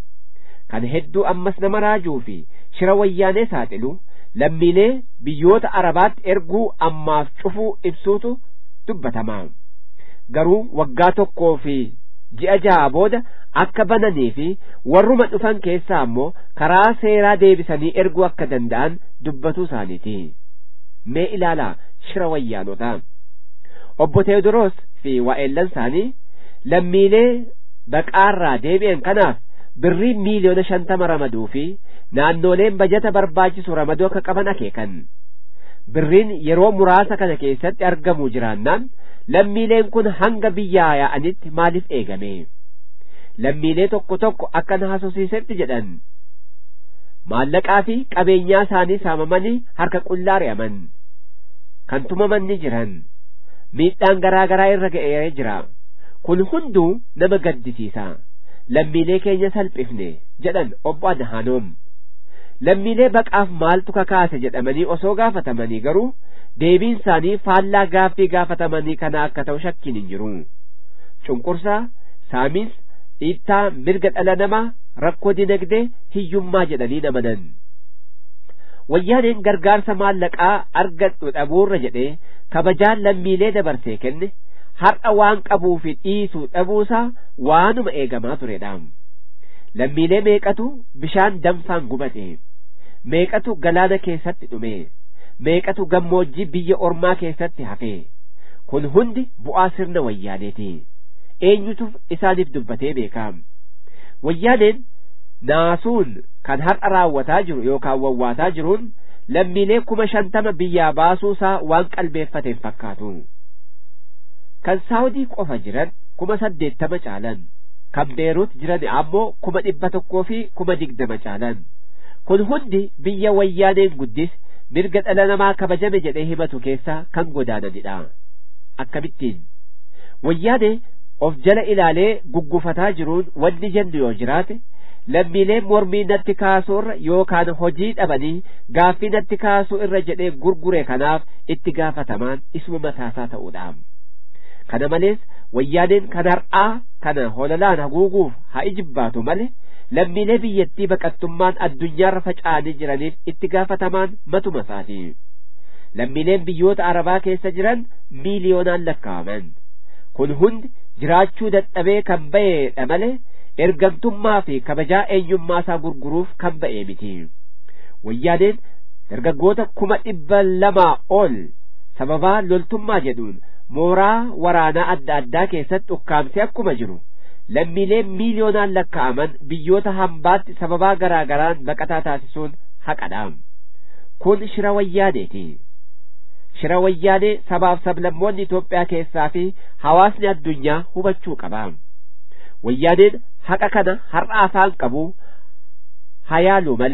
[SPEAKER 5] kan hedduu ammas nama raajuu fi shira wayyaanee saaxilu lammiilee biyyoota arabaatti erguu ammaaf cufuu ibsuutu dubbatamaa garuu waggaa tokkoo fi ji'a ja'a booda akka bananii fi warruma dhufan keessaa ammoo karaa seeraa deebisanii erguu akka danda'an dubbatuu isaaniiti mee ilaalaa shira wayyaanotaa obbo Teewodiroos fi waa'ellan isaanii lammiilee baqaarraa deebi'an kanaaf birrii miiliyoona shantama ramaduu fi naannoleen bajata barbaachisu ramaduu akka qaban akeekan birriin yeroo muraasa kana keessatti argamuu jiraannaan lammiileen kun hanga biyyaa yaa'anitti maaliif eegame lammiilee tokko tokko akka na haasofsiisetti jedhan maallaqaa fi qabeenyaa isaanii saamamanii harka qullaa ri'aman kan tumaman ni jiran miidhaan garaa garaa irra ga'ee jira kun hunduu nama gaddisiisa lammiilee keenya salphifne jedhan obbo Adhaanoom lammiilee baqaaf maaltu kakaase jedhamanii osoo gaafatamanii garuu deebiin isaanii faallaa gaaffii gaafatamanii kana akka ta'u shakkiin hin jiru cunqursaa saamiis dhiittaa mirga dhala namaa rakkoo dinagdee hiyyummaa jedhanii namanan wayyaaneen gargaarsa maallaqaa argadhu dhabuurra jedhee kabajaan lammiilee dabarsee kenne har'a waan qabuu fi dhiisuu dhabuusaa waanuma eegamaa turedha lammiilee meeqatu bishaan danfaan gubate meeqatu galaana keessatti dhume meeqatu gammoojjii biyya ormaa keessatti hafe kun hundi bu'aa sirna wayyaaneeti eenyutuuf isaaniif dubbatee beekaam wayyaaneen naasuun kan har'a raawwataa jiru yookaan wawwaataa jiruun lammiilee kuma shantama biyyaa baasuusaa waan qalbeeffateen fakkaatu kan saawudii qofa jiran kuma saddeettama caalan kan beeruut jiran ammoo kuma dhibba tokkoo fi kuma digdama caalan kun hundi biyya wayyaaneen guddis mirga dhala namaa kabajame jedhee himatu keessaa kan godaananidha akkamittiin wayyaane of jala ilaalee guggufataa jiruun wanni jennu yoo jiraate lammiileen mormii natti kaasuu irra yookaan hojii dhabanii gaaffii natti kaasuu irra jedhee gurgure kanaaf itti gaafatamaan isuma mataasaa ta'uudha kana malees wayyaaneen kan har'aa kana hololaan haguuguuf haa ijibbaatu male lammiilee biyyattii baqattummaan addunyaarra faca'anii jiraniif itti gaafatamaan matuma isaati lammiileen biyyoota arabaa keessa jiran miiliyoonaan lakkaa'aman kun hundi jiraachuu dadhabee kan ba'eedha malee ergamtummaa fi kabajaa eenyummaa isaa gurguruuf kan ba'ee miti wayyaaneen dargaggoota kuma dhibba lamaa ol sababaa loltummaa jedhuun mooraa waraanaa adda addaa keessatti ukkaamsee akkuma jiru lammiilee miiliyoonaan lakkaa'aman biyyoota hambaatti sababaa garaa garaan baqataa taasisuun haqadha kun shira wayyaaneeti shira wayyaanee sabaaf sablammoonni Itoophiyaa keessaa fi hawaasni addunyaa hubachuu qaba wayyaaneen haqa kana har'a afaan qabu hayaalu malee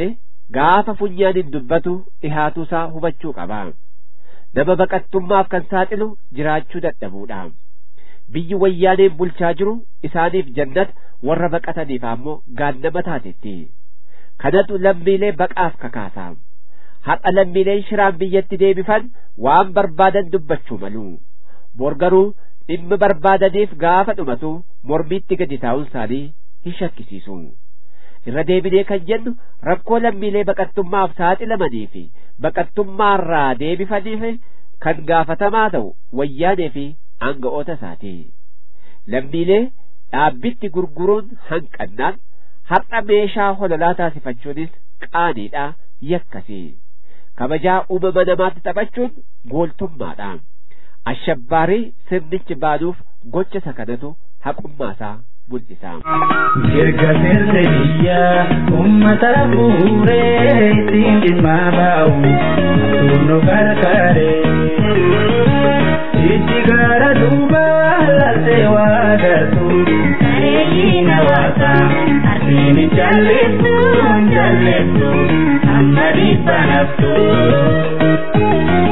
[SPEAKER 5] gaafa funyaaniin dubbatu dhihaatuusaa hubachuu qaba nama baqattummaaf kan saaxilu jiraachuu dadhabuudha biyyi wayyaaneen bulchaa jiru isaaniif jannata warra baqataniif ammoo gaannama taatetti kanatu lammiilee baqaaf kakaasa har'a lammiileen shiraan biyyatti deebifan waan barbaadan dubbachuu malu bor garuu dhimma barbaadaniif gaafa dhumatu mormiitti gadi taa'uun isaanii hin shakkisiisu irra deebinee kan jennu rakkoo lammiilee baqattummaaf saaxilamanii fi baqattummaarraa deebifaniif kan gaafatamaa ta'u wayyaanee fi aanga'oota isaati lammiilee dhaabbitti gurguruun hanqannaan har'a meeshaa hololaa taasifachuunis qaaniidha yakkasi kabajaa uumama namaatti taphachuun gooltummaadha ashabbaarii sirnichi baanuuf gocha isa kanatu haqummaasaa mul'isa.
[SPEAKER 6] Mirga sirna biyyaa uummata fuuree ittiin dhimma baa'u atuunno karkaree. Itti gara duuba laaltee waa gartuu bareedina waasaa arsiin jalleessu jalleessu amma dhibba naftuu.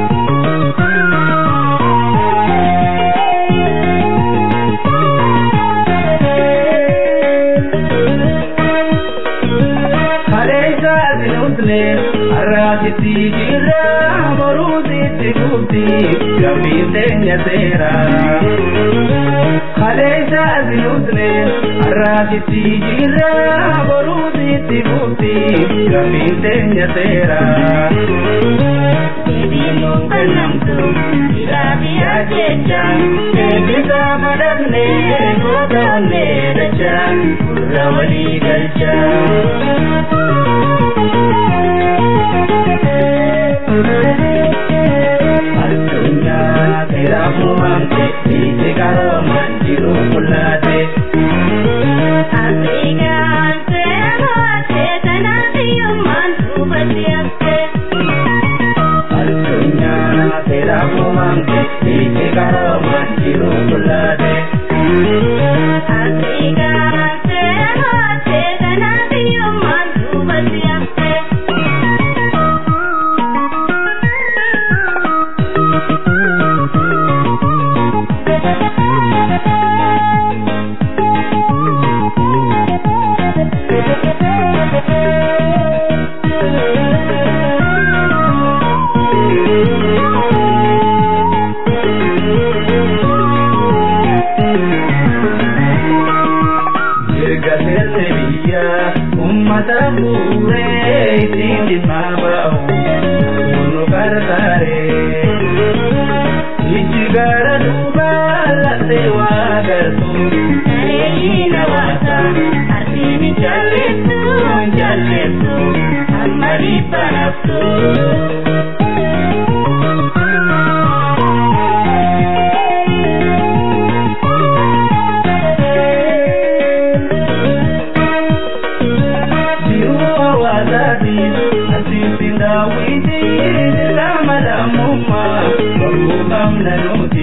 [SPEAKER 6] Arraasitti jirra boruutitti gubdi gabbiin teenya seera. Kaleessa sinusne arraasitti jirra boruutitti gubdi gabbiin teenya seera. Deebiin nuun kennamtu jiraafiyaa jecha eebbisa madaqne gootoonne dacha gurra walii galcha. addunyaa seeraafuu maamte dhiise qaroomaan jiru mul'ate.
[SPEAKER 7] Afrikaan seera mo'attee kanaaf hiyyummaan duubatti hafte.
[SPEAKER 6] Addunyaa seeraafuu maamte dhiise qaroomaan jiru mul'ate.
[SPEAKER 7] Afrikaan seera mo'attee kanaaf hiyyummaan duubatti hafte.
[SPEAKER 6] Mirga sirna biyyaa uummata fuuree ittiin dhimma ba'u atuunno karkaree. Ijji gara duuba laaltee waa gartuu bareedina waasaa arsiin jalleessu jalleessu amma dhibba naftuu. Jiruu hawaasaatiif asiisin daawwiti dirqama lammummaa baruu qabna nuti.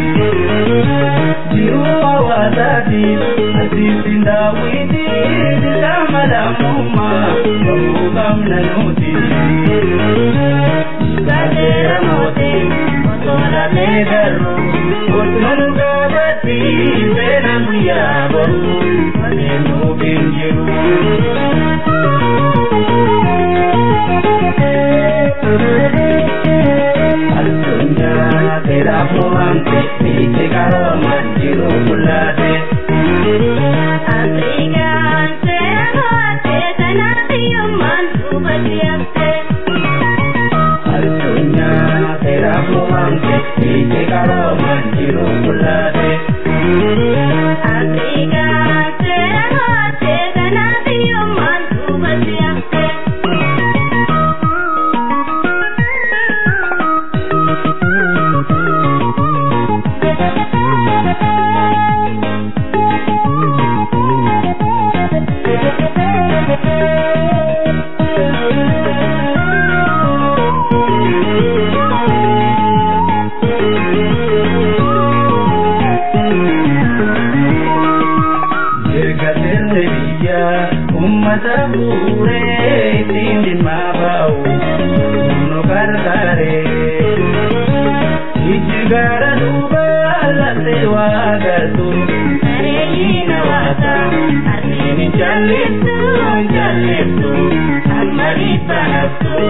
[SPEAKER 6] Jiruu hawaasaatiif asiisin daawwiti dirqama lammummaa baruu qabna nuti. Gazeera mootii osoo lamee garuu osoo nu gaafatti seena guyyaa boruu malee nuuf hin Addunyaa seeraafuu maamte dhiise qaroomaan jiru mul'ate.
[SPEAKER 7] Afrikaan seera mo'attee kanaaf hiyyummaan duubatti hafte.
[SPEAKER 6] Addunyaa seeraafuu maamte dhiise qaroomaan jiru mul'ate.
[SPEAKER 7] Afrikaan seera mo'attee kanaaf hiyyummaan duubatti hafte.
[SPEAKER 6] Mirga sirna biyyaa uummata fuuree ittiin dhimma gara duuba latte waa galtu bareeyyii nawaata harmeen hin jallissu hin jallissu amma dhibbanattu.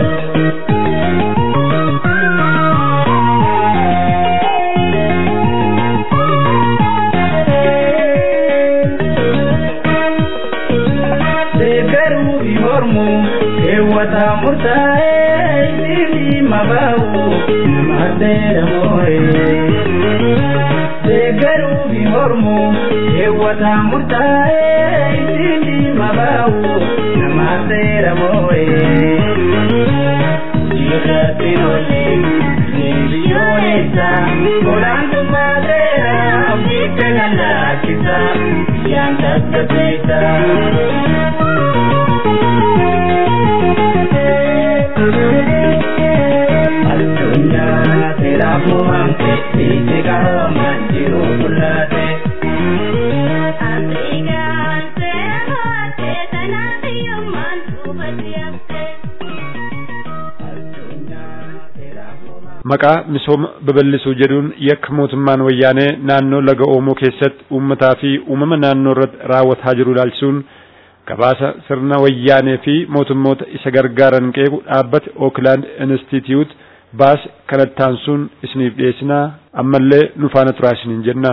[SPEAKER 6] deeggaruu fi mormu keewwata murtaa'ee isiifi mabaa'u nama addeera moo'ee. deeggaruu fi mormu keewwata murtaa'ee isiifi mabaa'u nama addeera moo'ee. Jirratti lolli biyyoolessa olaantummaa seera ofiitti lallaachisa biyyaan tasgabbeessa. addunyaa seeraaf uumamte biitti qaroomaan jiru mul'ate.
[SPEAKER 7] Afrikaan seera hoote kanaaf hiyyummaan duubatti hafte.
[SPEAKER 2] Maqaa misooma babal'isuu jedhuun yakka mootummaan wayyaanee naannoo laga Oomoo keessatti uummataa fi uumama naannoo irratti raawwataa jiru ilaalchisuun gabaasa sirna wayyaanee fi mootummoota isa gargaaran qeequ dhaabbate Oakland Institute baase kanatti aansuun isiniif dhiyeessinaa ammallee nu faana turaa isiniin jenna.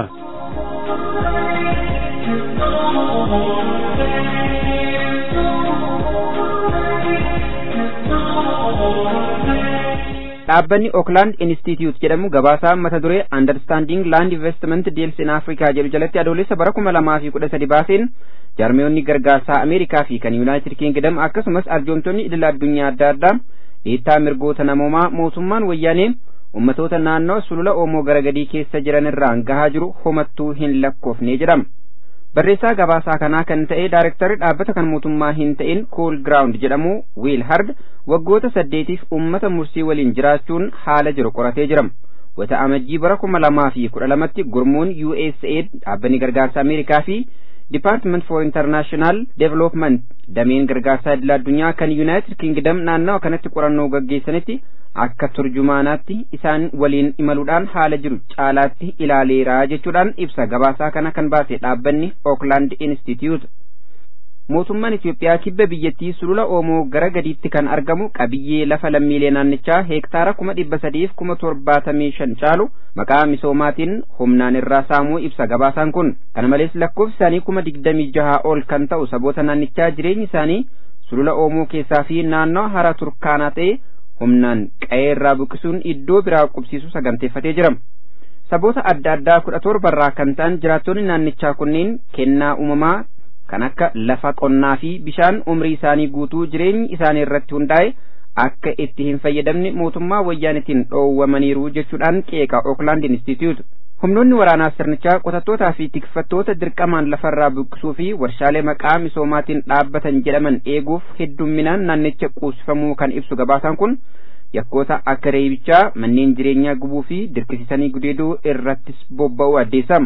[SPEAKER 3] dhaabbanni Oakland Institute jedhamu gabaasaa mata duree Understanding Land Investment Deals in Africa jedhu jalatti adoolessa bara kuma lamaa fi kudha sadi baaseen jaarmiyoonni gargaarsaa Ameerikaa fi kan Yuunaayitid Kingdom akkasumas arjoomtonni idil addunyaa adda addaa dhiittaa mirgoota namoomaa mootummaan wayyaanee ummatoota naannoo sulula Oomoo garagadii keessa jiran irraan gahaa jiru homattuu hin lakkoofne jedhama. barreessaa gabaasaa kanaa kan ta'e daarektarri dhaabbata kan mootummaa hin ta'in kool giraawund jedhamu wiil hard waggoota saddeetiif ummata mursii waliin jiraachuun haala jiru qoratee jira wata amajjii bara kuma lamaa fi kudha lamatti gurmuun USAID dhaabbanni gargaarsa Ameerikaa fi Department for International Development dameen gargaarsaa idil addunyaa kan United Kingdom naannawa kanatti qorannoo gaggeessanitti akka turjumaanaatti isaan waliin imaluudhaan haala jiru caalaatti ilaaleera jechuudhaan ibsa gabaasaa kana kan baase dhaabbanni Oakland Institute. Mootummaan Itiyoophiyaa kibba biyyattii sulula Oomoo gara gadiitti kan argamu qabiyyee lafa lammiilee naannichaa heektaara kuma dhibba sadiif kuma torbaatamii shan caalu maqaa misoomaatiin humnaan irraa saamuu ibsa gabaasaan kun. Kana malees lakkoofsi isaanii kuma digdamii jaha ol kan ta'u saboota naannichaa jireenyi isaanii sulula Oomoo keessaa fi naannoo hara Turkaanaa ta'e humnaan qa'ee irraa buqqisuun iddoo biraa qubsiisu saganteeffatee jira. Saboota adda addaa kudha torbarraa kan ta'an jiraattonni naannichaa kunneen kennaa uumamaa kan akka lafa qonnaa fi bishaan umrii isaanii guutuu jireenyi isaanii irratti hundaa'e akka itti hin fayyadamne mootummaa wayyaanitiin dhoowwamaniiru jechuudhaan qeeqa Oakland Institute. Humnoonni waraanaa sirnichaa qotattootaa fi tikfattoota dirqamaan lafarraa buqqisuu fi warshaalee maqaa misoomaatiin dhaabbatan jedhaman eeguuf heddumminaan naannicha quusifamuu kan ibsu gabaasaan kun yakkoota akka reebichaa manneen jireenyaa gubuu fi dirqisiisanii gudeeduu irrattis bobba'uu addeessama.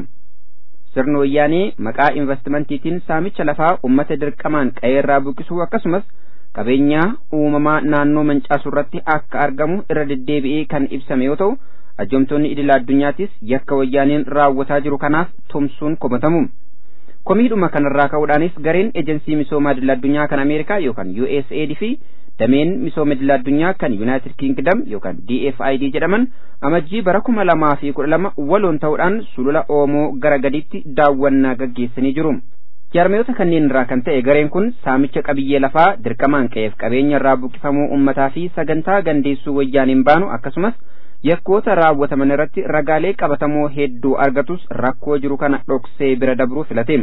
[SPEAKER 3] sirna wayyaanee maqaa investimantiitiin saamicha lafaa ummata dirqamaan qe'eerraa buqqisuu akkasumas qabeenyaa uumamaa naannoo mancaasu irratti akka argamu irra deddeebi'ee kan ibsame yoo ta'u ajjoomtonni idil addunyaattis yakka wayyaaneen raawwataa jiru kanaaf tumsuun komatamu. komiidhuma kanarraa ka'uudhaanis gareen ejensii misoomaa idil addunyaa kan ameerikaa yookaan USAID fi dameen misooma idil addunyaa kan United Kingdom yookaan DFID jedhaman amajjii bara kuma lamaa fi kudha lama waloon ta'uudhaan sulula Oomoo gara gadiitti daawwannaa gaggeessanii jiru. Jaarmiyoota kanneen irraa kan ta'e gareen kun saamicha qabiyyee lafaa dirqamaan qe'eef qabeenya irraa buqqifamuu ummataa fi sagantaa gandeessuu wayyaaniin baanu akkasumas yakkoota raawwataman irratti ragaalee qabatamoo hedduu argatus rakkoo jiru kana dhoksee bira dabruu filate.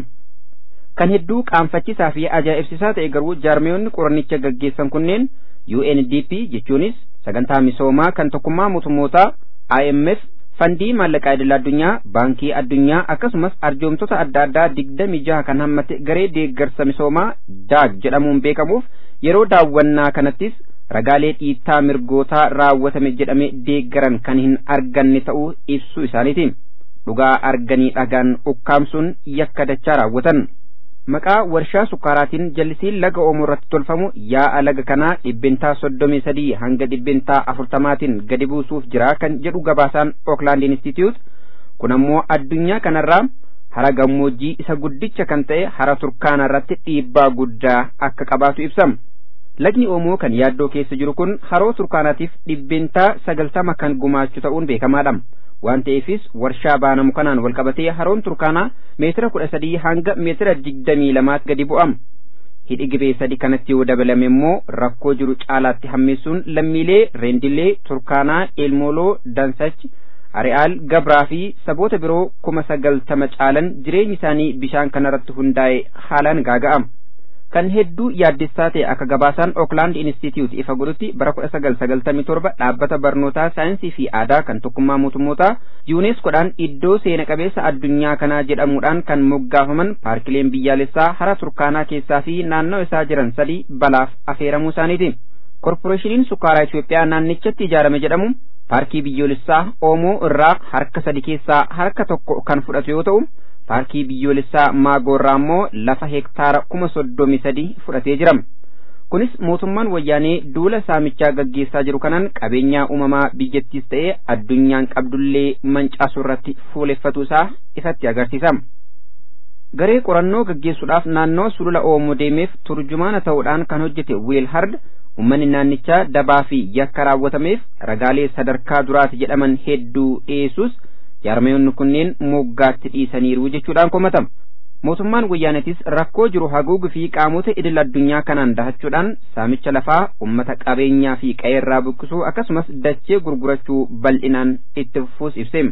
[SPEAKER 3] kan hedduu qaanfachiisaa fi ajaa'ibsiisaa ta'e garuu jaarmiyoonni qorannicha gaggeessan kunneen UNDP jechuunis sagantaa misoomaa kan tokkummaa mootummootaa IMF fandii maallaqaa idil addunyaa baankii addunyaa akkasumas arjoomtota adda addaa digdami jaha kan hammate garee deeggarsa misoomaa daag jedhamuun beekamuuf yeroo daawwannaa kanattis ragaalee dhiittaa mirgootaa raawwatame jedhame deeggaran kan hin arganne ta'uu ibsuu isaaniiti dhugaa arganii dhagaan ukkaamsuun yakka dachaa raawwatan.
[SPEAKER 8] maqaa warshaa sukkaaraatiin jallisiin laga oomoo irratti tolfamu yaa'a laga kanaa dhibbeentaa soddomii sadii hanga dhibbeentaa afurtamaatiin gadi buusuuf jira kan jedhu gabaasaan Oakland Institute kun ammoo addunyaa kanarraa hara gammoojjii isa guddicha kan ta'e hara turkaana irratti dhiibbaa guddaa akka qabaatu ibsama. Lagni Oomoo kan yaaddoo keessa jiru kun haroo turkaanaatiif dhibbeentaa sagaltama kan gumaachu ta'uun beekamaadha. Waan ta'eefis warshaa baanamu kanaan walqabatee haroon turkaanaa meetira kudha sadii hanga meetira digdamii lamaatti gadi bu'ama. Hidhi gibee sadi kanatti yoo dabalame immoo rakkoo jiru caalaatti hammeessuun lammiilee reendilee turkaanaa eelmooloo dansachi ari'aal gabraa fi saboota biroo kuma sagaltama caalan jireenyi isaanii bishaan kanarratti hundaa'e haalaan gaaga'ama. kan hedduu yaaddessaa ta'e akka gabaasaan Oakland Institute ifa godhutti bara kudha sagal sagaltamii torba dhaabbata barnootaa saayinsii fi aadaa kan tokkummaa mootummootaa yuuneskoodhaan iddoo seena qabeessa addunyaa kanaa jedhamuudhaan kan moggaafaman paarkileen biyyaalessaa hara turkaanaa keessaa fi naannoo isaa jiran sadii balaaf afeeramuu isaaniiti. Korporeeshiniin sukkaaraa Itoophiyaa naannichatti ijaarame jedhamu paarkii biyyoolessaa Oomoo irraa harka sadi keessaa harka tokko kan fudhatu yoo ta'u paarkii biyyoolessaa maagoorraa immoo lafa hektaara kuma soddomii sadii fudhatee jira. Kunis mootummaan wayyaanee duula saamichaa gaggeessaa jiru kanaan qabeenyaa uumamaa biyyattiis ta'ee addunyaan qabdullee mancaasuu irratti fuuleffatu isaa ifatti agarsiisa. Garee qorannoo gaggeessuudhaaf naannoo sulula Oomoo deemeef turjumaana ta'uudhaan kan hojjete Weel Hard ummanni naannichaa dabaa fi yakka raawwatameef ragaalee sadarkaa duraati jedhaman hedduu dhiyeessus jaarmayoonni kunneen moggaatti dhiisaniiru jechuudhaan komatama. Mootummaan wayyaanetis rakkoo jiru haguugu fi qaamota idil addunyaa kanaan dahachuudhaan saamicha lafaa ummata qabeenyaa fi qe'eerraa buqqisuu akkasumas dachee gurgurachuu bal'inaan itti fufuus ibseera.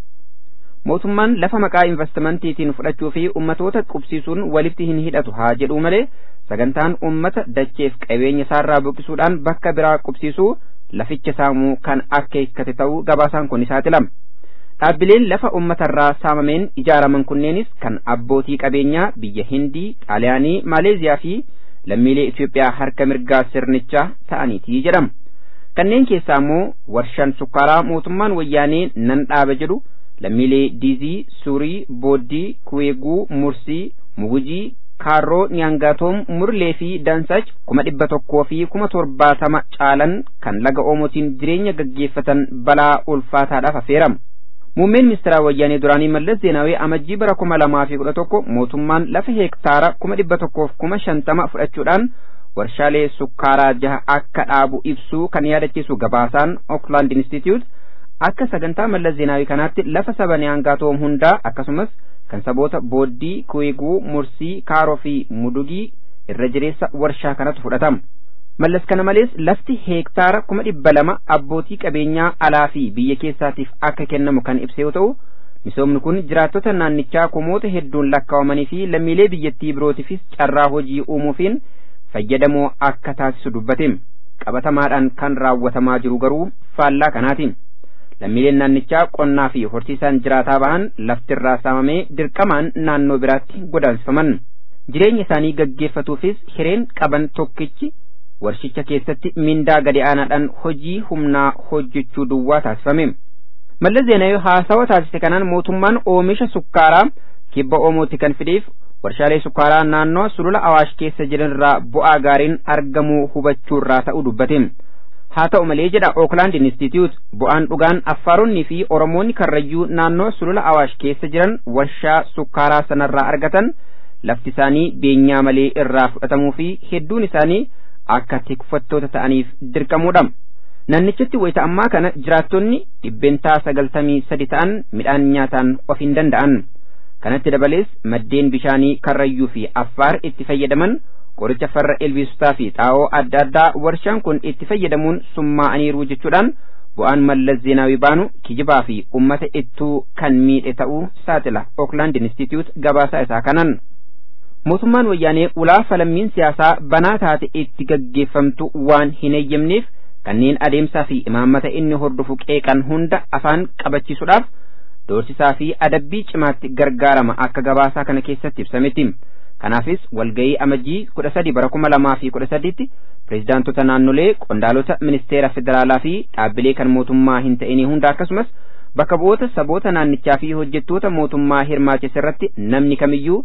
[SPEAKER 8] Mootummaan lafa maqaa investimentiitiin fudhachuu fi ummatoota qubsiisuun walitti hin hidhatu haa jedhu malee sagantaan ummata dacheef qabeenya isaarraa buqqisuudhaan bakka biraa qubsiisuu laficha saamuu kan akka hiikkate ta'uu gabaasaan kun saaxilama. Dhaabbileen lafa uummatarraa saamameen ijaaraman kunneenis kan abbootii qabeenyaa biyya Hindii, Xaaliyaanii, Maaleeziyaa fi lammiilee Itoophiyaa harka mirgaa sirnichaa ta'aniiti jedhama. Kanneen keessaa immoo warshaan sukkaaraa mootummaan wayyaanee nan dhaaba jedhu lammiilee Diizii, Suurii, Booddii, Kuweeguu, Mursii, Mugujii, Kaarroo, Nyaangaatoom, Murlee fi Dansach kuma dhibba tokkoo fi kuma torbaatama caalan kan laga Oomotiin jireenya gaggeeffatan balaa ulfaataadhaaf affeerama. Muummeen ministeeraa wayyaanee duraanii Mallas Zeenaawee amajjii bara kuma lamaa fi kudha tokko mootummaan lafa heektaara kuma dhibba tokkoof kuma shantama fudhachuudhaan warshaalee sukkaaraa jaha akka dhaabu ibsuu kan yaadachiisu gabaasaan Oakland Institute akka sagantaa Mallas Zeenaawee kanaatti lafa saba Nyaangaatoom hundaa akkasumas kan saboota Booddii, Kuweeguu, Mursii, Kaaroo fi Mudugii irra jireessa warshaa kanatu fudhatama. Mallas kana malees lafti heektaara kuma dhibba lama abbootii qabeenyaa alaa fi biyya keessaatiif akka kennamu kan ibse yoo ta'u misoomni kun jiraattota naannichaa kumoota hedduun lakkaa'amanii fi lammiilee biyyattii birootiifis carraa hojii uumuufiin fayyadamoo akka taasisu dubbate qabatamaadhaan kan raawwatamaa jiru garuu faallaa kanaatiin lammiileen naannichaa qonnaa fi horsiisaan jiraataa bahan laftirraa saamamee dirqamaan naannoo biraatti godaansifaman jireenya isaanii gaggeeffatuufis hireen qaban tokkichi warshicha keessatti mindaa gadi aanaadhaan hojii humnaa hojjechuu duwwaa taasifame. Mallas Zeenaawee haasawa taasise kanaan mootummaan oomisha sukkaaraa kibba Oomooti kan fideef warshaalee sukkaaraa naannoo sulula Awaash keessa jiran irraa bu'aa gaariin argamuu hubachuurraa ta'uu dubbate. Haa ta'u malee jedha Oakland Institute bu'aan dhugaan Affaaronni fi Oromoonni Karrayyuu naannoo sulula Awaash keessa jiran warshaa sukkaaraa sanarraa argatan lafti isaanii beenyaa malee irraa fudhatamuu fi hedduun isaanii akka tikfattoota ta'aniif dirqamuudha. Naannichatti wayita ammaa kana jiraattonni dhibbeentaa sagaltamii sadi ta'an midhaan nyaataan of hin danda'an. Kanatti dabalees maddeen bishaanii karrayyuu fi affaar itti fayyadaman qoricha farra ilbiisotaa fi xaa'oo adda addaa warshaan kun itti fayyadamuun summaa'aniiru jechuudhaan bu'aan mallas zeenaawii baanu kijibaa fi ummata ittuu kan miidhe ta'uu saaxila Oakland Institute gabaasaa isaa kanan. mootummaan wayyaanee ulaa falammiin siyaasaa banaa taate itti gaggeeffamtu waan hin eeyyamneef kanneen adeemsaa fi imaammata inni hordofu qeeqan hunda afaan qabachiisuudhaaf doorsisaa fi adabbii cimaatti gargaarama akka gabaasaa kana keessatti ibsametti. Kanaafis walgayii amajjii kudha sadi bara kuma lamaa fi kudha sadiitti pireezidaantota naannolee qondaalota ministeera federaalaa fi dhaabbilee kan mootummaa hin ta'inii hunda akkasumas bakka bu'oota saboota naannichaa fi hojjettoota mootummaa hirmaachise irratti namni kamiyyuu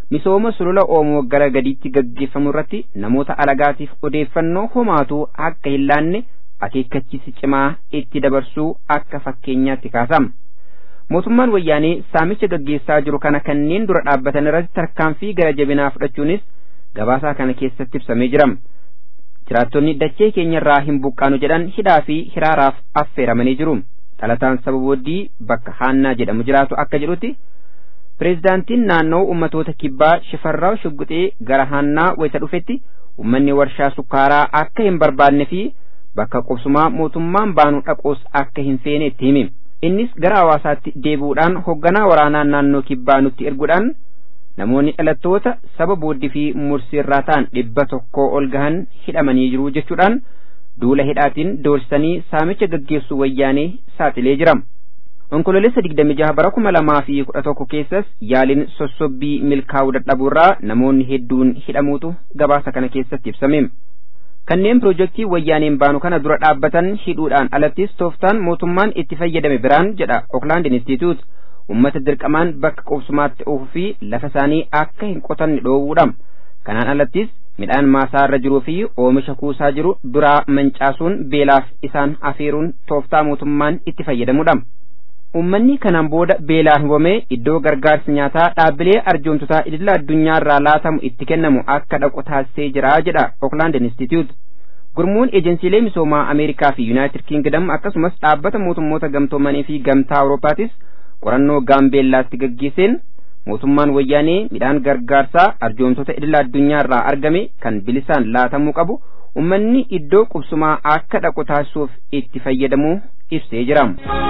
[SPEAKER 8] misooma sulula oomoo gara gadiitti gaggeeffamu irratti namoota alagaatiif odeeffannoo homaatuu akka hin laanne akeekkachiisi cimaa itti dabarsuu akka fakkeenyaatti kaasama. mootummaan wayyaanee saamicha gaggeessaa jiru kana kanneen dura dhaabbatan irratti tarkaanfii gara jabinaa fudhachuunis gabaasaa kana keessatti ibsamee jira. jiraattonni dachee keenyarraa hin buqqaanu jedhan hidhaa fi hiraaraaf affeeramanii jiru. dhalataan saba booddii bakka haannaa jedhamu jiraatu akka jedhutti pireezidaantiin naannoo ummatoota kibbaa shifarraa shugguxee gara haannaa wayita dhufetti ummanni warshaa sukkaaraa akka hin barbaanne fi bakka qubsumaa mootummaan baanu dhaquus akka hin feene itti hime. innis gara hawaasaatti deebi'uudhaan hoogganaa waraanaa naannoo kibbaa nutti erguudhaan namoonni dhalattoota saba booddii fi mursiirraa ta'an dhibba tokkoo ol gahan hidhamanii jiru jechuudhaan duula hidhaatiin doorsisanii saamicha gaggeessuu wayyaanee saaxilee jira. Onkololeessa digdami jaha bara kuma lamaa fi kudha tokko keessas yaaliin sossobbii milkaa'uu dadhabuurraa namoonni hedduun hidhamuutu gabaasa kana keessatti ibsame. kanneen piroojeektii wayyaaneen baanu kana dura dhaabbatan hidhuudhaan alattis tooftaan mootummaan itti fayyadame biraan jedha Oakland Institute ummata dirqamaan bakka qubsumaatti oofuu fi lafa isaanii akka hin qotanne dhoowwuudha. Kanaan alattis midhaan maasaa irra jiruu fi oomisha kuusaa jiru duraa mancaasuun beelaaf isaan afeeruun tooftaa mootummaan itti fayyadamudha. Uummanni kanaan booda beelaan hubamee iddoo gargaarsi nyaataa dhaabbilee arjoomtotaa idila addunyaa irraa laatamu itti kennamu akka dhaqu taasisee jira jedha Oakland Institute. Gurmuun ejensiilee misoomaa Ameerikaa fi Yuunaayitid Kingdom akkasumas dhaabbata mootummoota gamtoomanii fi gamtaa Awurooppaatis qorannoo gaambeellaatti gaggeesseen mootummaan wayyaanee midhaan gargaarsaa arjoomtoota idila addunyaa irraa argame kan bilisaan laatamuu qabu ummanni iddoo qubsumaa akka dhaqu taasisuuf itti fayyadamuu ibsee jira.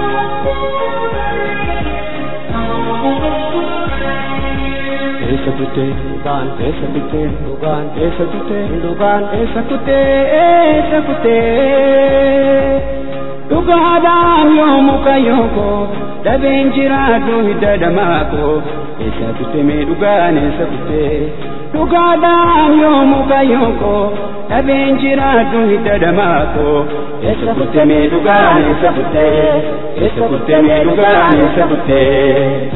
[SPEAKER 9] Eessa kuttee dhugaan eessa kuttee dhugaan eessa kuttee dhugaan eessa kuttee eessa kuttee dhugaadhaan yoo muka yooko dhabeen jiraadhu hidda dhamaako eessa kuttee mee dhugaan eessa kuttee dhugaadhaan yoo muka yooko dhabeen jiraadhu hidda dhamaako eessa kuttee mee dhugaan eessa kuttee eessa kuttee mee dhugaan eessa kuttee.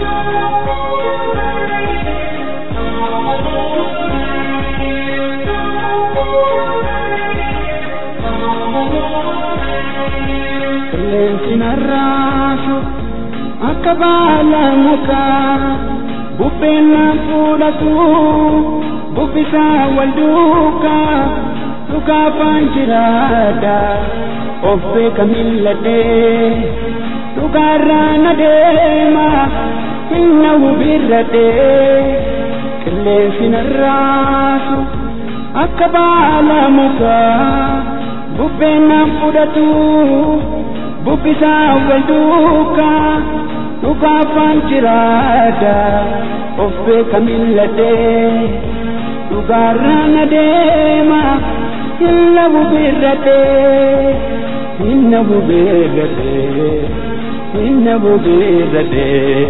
[SPEAKER 9] qilleensi narraasu akka baala mukaa bubbeen naan fuudhatu bubbisaa wal duukaa dhugaafaan jiraadha of beeka milladhee dhugaarraa na deema hinna hubirradhee qilleensi narraasu akka baala mukaa bubbeen naan fudhatu bubbisaa wal duukaa dhugaafaan jiraadha of beeka milladhee dhugaarraa na deema hinna bubirradhee hinna bubirradhee hinna bubirradhee.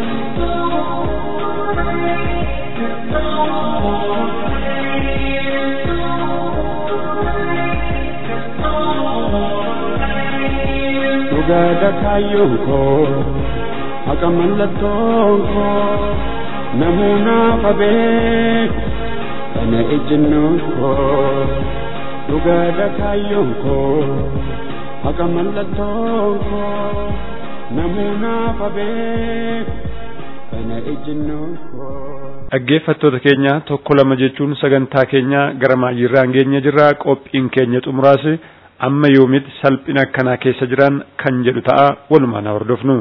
[SPEAKER 9] dhugaadha kaayyoon koo haqa mallattoon koo namuunaaf abeeku kana ejjennoon koo dhugaadha kaayyoon koo haqa mallattoon koo namuunaaf abeeku kana ejjennoon koo.
[SPEAKER 2] Dhaggeeffattoota keenya tokko lama jechuun sagantaa keenya gara maayirraan geenye jirra qophiin keenya xumuraase amma yoomitti salphina akkanaa keessa jiran kan jedhu ta'a walumaan haa hordofnu.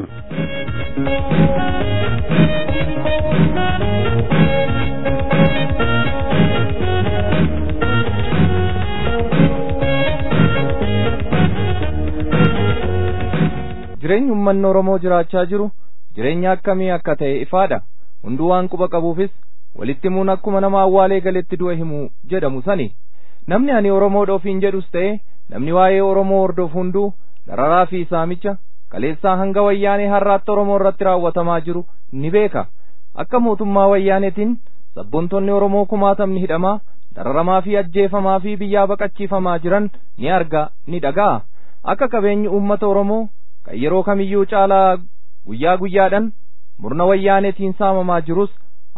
[SPEAKER 10] jireenyi uummanni Oromoo jiraachaa jiru jireenya akkamii akka ta'e ifaadha hunduu waan quba qabuufis walitti himuun akkuma nama awwaalee galetti du'a himu jedhamu sani namni ani Oromoodha ofiin jedhus ta'e namni waa'ee Oromoo hordofu hunduu dararaa fi saamicha kaleessaa hanga wayyaanee har'aatti Oromoo irratti raawwatamaa jiru ni beeka akka mootummaa wayyaaneetiin sabboontonni Oromoo kumaatamni hidhamaa dararamaa fi ajjeefamaa fi biyyaa baqachiifamaa jiran ni arga ni dhaga'a akka qabeenyi uummata Oromoo kan yeroo kamiyyuu caalaa guyyaa guyyaadhaan murna wayyaaneetiin saamamaa jirus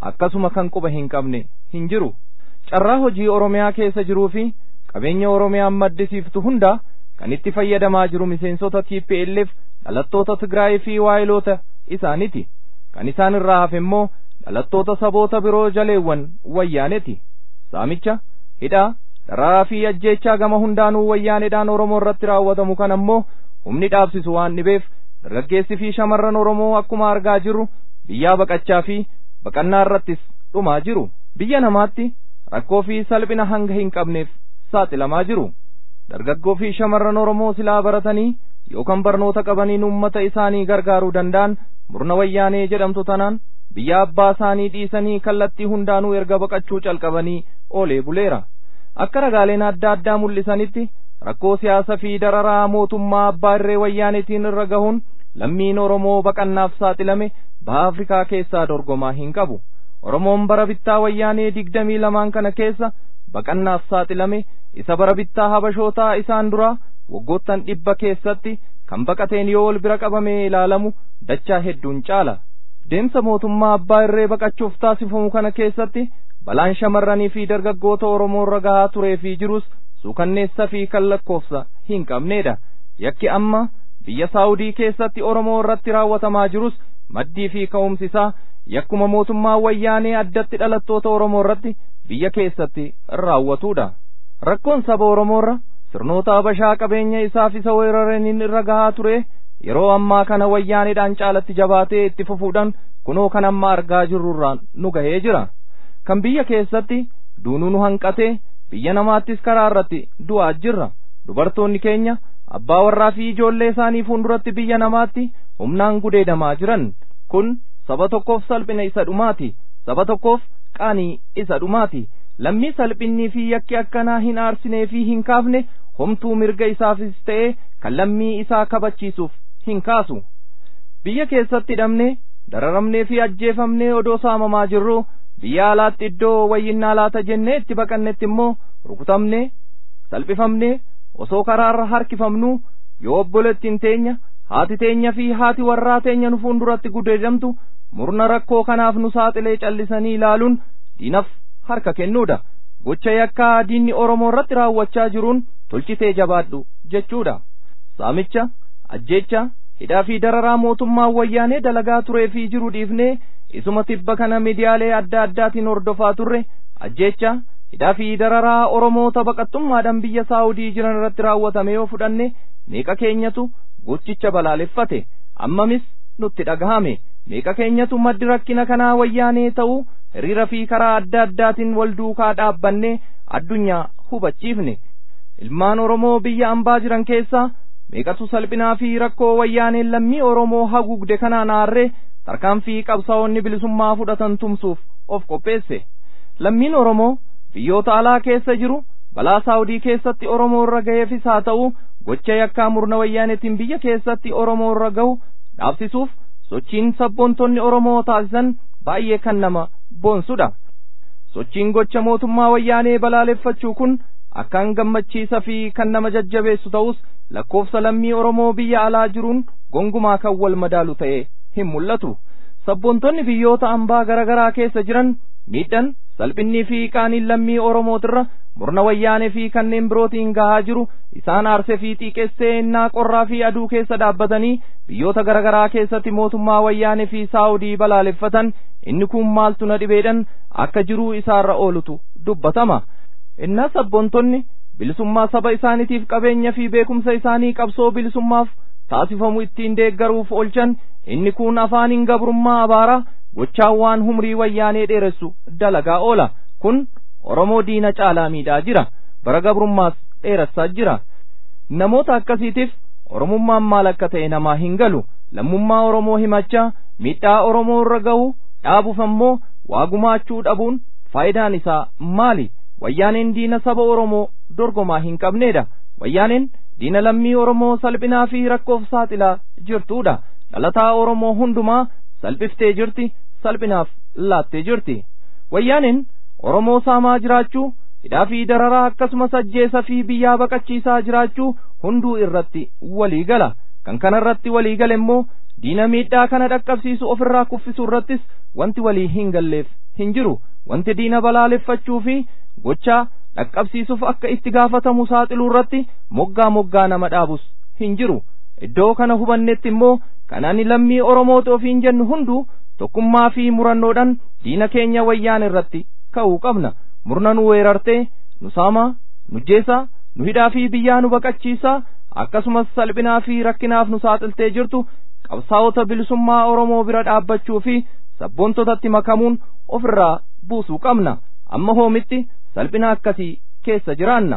[SPEAKER 10] akkasuma kan quba hin qabne hin jiru carraa hojii oromiyaa keessa jiruu fi qabeenya oromiyaan maddisiiftu hunda kan itti fayyadamaa jiru miseensota TPLF dhalattoota Tigraay fi waayiloota isaaniti kan isaan irraa hafe immoo dhalattoota saboota biroo jaleewwan wayyaaneti saamicha hidhaa dararaa fi ajjeechaa gama hundaanuu wayyaaneedhaan oromoo irratti raawwatamu kan ammoo humni dhaabsisu waan dhibeef dargaggeessi fi shamarran oromoo akkuma argaa jirru biyyaa baqachaa fi baqannaa irrattis dhumaa jiru biyya namaatti rakkoo fi salphina hanga hin qabneef saaxilamaa jiru dargaggoo fi shamarran oromoo silaa baratanii yookaan barnoota qabaniin ummata isaanii gargaaruu danda'an murna wayyaanee jedhamtu tanaan biyya abbaa isaanii dhiisanii kallattii hundaanuu erga baqachuu calqabanii oolee buleera akka ragaaleen adda addaa mul'isanitti rakkoo siyaasa fi dararaa mootummaa abbaa irree wayyaanetiin irra gahuun lammiin oromoo baqannaaf saaxilame baha afrikaa keessaa dorgomaa hin qabu oromoon bara bittaa wayyaanee digdamii lamaan kana keessa baqannaaf saaxilame isa bara bittaa habashootaa isaan duraa waggoottan dhibba keessatti kan baqateen yoo ol bira qabamee ilaalamu dachaa hedduun caala deemsa mootummaa abbaa irree baqachuuf taasifamu kana keessatti balaan shamarranii fi dargaggoota oromoo irra gahaa turee fi jirus suukanneessa fi kan lakkoofsa hin qabneedha yakki amma biyya saawudii keessatti oromoo irratti raawwatamaa jirus maddii fi ka'umsi isaa yakkuma mootummaa wayyaanee addatti dhalattoota oromoo irratti biyya keessatti raawwatuudha rakkoon saba oromoo irra sirnoota habashaa qabeenya isaaf isa weeraraniin irra gahaa ture yeroo ammaa kana wayyaaneedhaan caalatti jabaatee itti fufuudhaan kunoo kan amma argaa jirrurraan nu gahee jira kan biyya keessatti duunuu nu hanqatee biyya namaattis karaa irratti du'aa jirra dubartoonni keenya abbaa warraa fi ijoollee isaanii fuulduratti biyya namaatti humnaan gudeedamaa jiran kun saba tokkoof salphina isa dhumaati saba tokkoof qaanii isa dhumaati lammii salphinnii fi yakki akkanaa hin aarsinee fi hin kaafne homtuu mirga isaafis ta'ee kan lammii isaa kabachiisuuf hin kaasu biyya keessatti hidhamnee dararamnee fi ajjeefamnee odoo saamamaa jirru biyya alaatti iddoo wayyinnaa laata jennee itti baqannetti immoo rukutamnee salphifamnee osoo karaarra harkifamnuu yoo obbolettiin teenya haati teenya fi haati warraa teenya nu fuulduratti gudeedamtu murna rakkoo kanaaf nu saaxilee callisanii ilaaluun diinaf harka kennuudha gocha yakkaa diinni oromoo irratti raawwachaa jiruun tolchitee jabaadhu jechuudha saamicha ajjeecha hidhaa fi dararaa mootummaa wayyaanee dalagaa turee fi jiru dhiifnee isuma tibba kana miidiyaalee adda addaatiin hordofaa turre ajjeecha hidhaa fi dararaa oromoota baqattummaadhaan biyya saawudii jiran irratti raawwatame yoo fudhanne meeqa keenyatu gochicha balaaleffate ammamis nutti dhagahame meeqa keenyatu maddi rakkina kanaa wayyaanee ta'uu hiriira fi karaa adda addaatiin wal duukaa dhaabbanne addunyaa hubachiifne ilmaan oromoo biyya ambaa jiran keessaa meeqatu salphinaa fi rakkoo wayyaaneen lammii oromoo haguugde kanaan aarree tarkaanfii qabsaa'onni bilisummaa fudhatan tumsuuf of qopheesse lammiin oromoo biyyoota alaa keessa jiru balaa saawudii keessatti oromoo irra ga'eefis haa ta'u gocha yakkaa murna wayyaanetiin biyya keessatti oromoo irra ga'u dhaabsisuuf sochiin sabboontonni oromoo taasisan baay'ee kan nama boonsudha sochiin gocha mootummaa wayyaanee balaaleffachuu kun akkaan gammachiisa fi kan nama jajjabeessu ta'us lakkoofsa lammii oromoo biyya alaa jiruun gongumaa kan wal madaalu ta'e hin mul'atu sabboontonni biyyoota ambaa garaa garaa keessa jiran miidhan salphinnii fi qaaniin lammii oromootirra murna wayyaanee fi kanneen birootiin gahaa jiru isaan aarsee fi xiiqessee innaa qorraa fi aduu keessa dhaabbatanii biyyoota garaa garaa keessatti mootummaa wayyaanee fi saawudii balaaleffatan inni kun maaltu na dhibeedhan akka jiruu isaarra oolutu dubbatama innaa sabboontonni bilisummaa saba isaaniitiif qabeenya fi beekumsa isaanii qabsoo bilisummaaf taasifamu ittiin deeggaruuf oolchan inni kun afaaniin gabrummaa abaaraa gochaan waan humrii wayyaanee dheeressu dalagaa oola kun oromoo diina caalaa miidhaa jira bara gabrummaas dheeressaa jira namoota akkasiitiif oromummaan maal akka ta'e namaa hin galu lammummaa oromoo himachaa miidhaa oromoo irra ga'u dhaabuuf ammoo waa gumaachuu dhabuun faayidaan isaa maali wayyaaneen diina saba oromoo dorgomaa hin qabneedha wayyaaneen diina lammii oromoo salphinaa fi rakkoof saaxilaa jirtuudha dhalataa oromoo hundumaa salphiftee jirti salphinaaf laattee jirti wayyaaneen oromoo saamaa jiraachuu hidhaa fi dararaa akkasumas ajjeesa fi biyyaa baqachiisaa jiraachuu hunduu irratti walii gala kan kana irratti walii gale immoo diina miidhaa kana dhaqqabsiisu ofirraa kuffisuu irrattis wanti walii hin galleef hin jiru wanti diina balaaleffachuu fi gochaa dhaqqabsiisuuf akka itti gaafatamu saaxiluu irratti moggaa moggaa nama dhaabus hin jiru iddoo kana hubannetti immoo kan ani lammii oromoota ofiin jennu hunduu tokkummaa fi murannoodhaan diina keenya wayyaan irratti ka'uu qabna murna nu weerartee nu saamaa nu jeesaa nu hidhaa fi biyyaa nu baqachiisaa akkasumas salphinaa fi rakkinaaf nu saaxiltee jirtu qabsaa'ota bilisummaa oromoo bira dhaabbachuu fi sabboontotatti makamuun ofirraa buusuu qabna amma hoomitti salphina akkasii keessa jiraanna.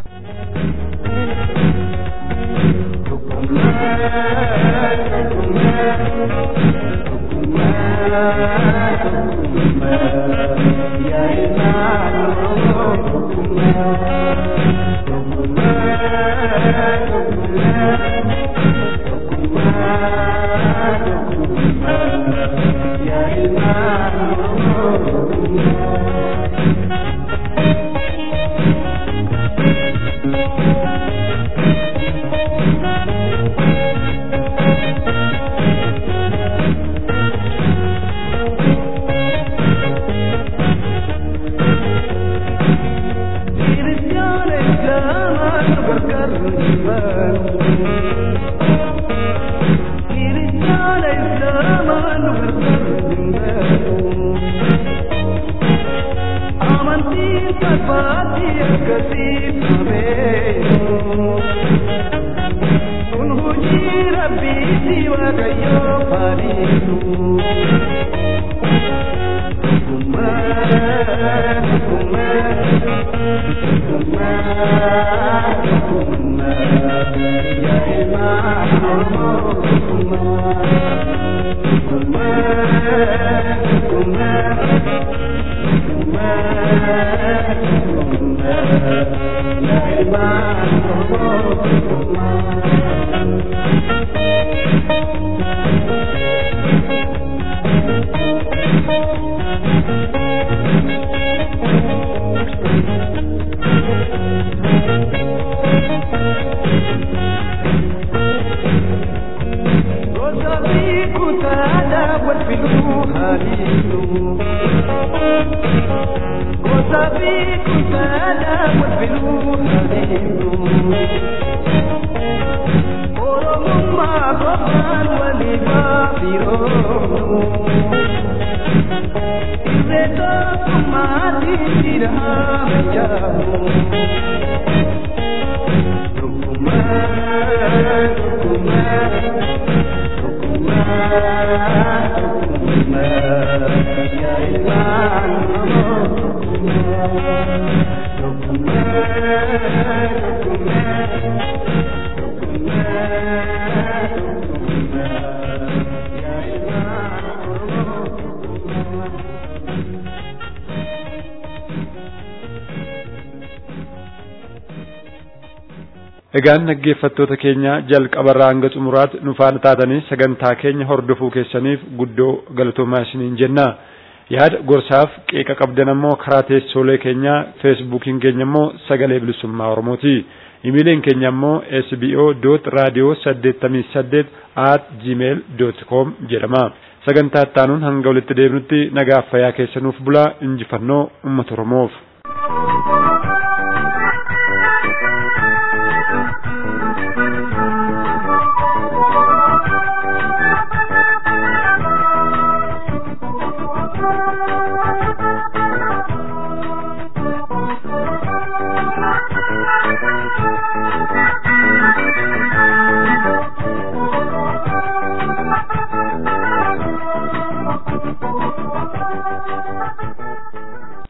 [SPEAKER 2] Egaan dhaggeeffattoota keenya jalqabarraa hanga xumuraatti nu faana taatanii sagantaa keenya hordofuu keessaniif guddoo galatoomaa isiniin jenna. Yaada gorsaaf qeeqa qabdan ammoo karaa teessoolee keenyaa feesbuukiin keenya immoo sagalee bilisummaa Oromooti. Imeeliin keenya immoo sbo dot raadiyoo saddeettamii saddeet at gmail dot com jedhama. Sagantaa ittaanuun hanga walitti deebinutti nagaaf fayyaa keessanuuf bulaa injifannoo uummata Oromoof.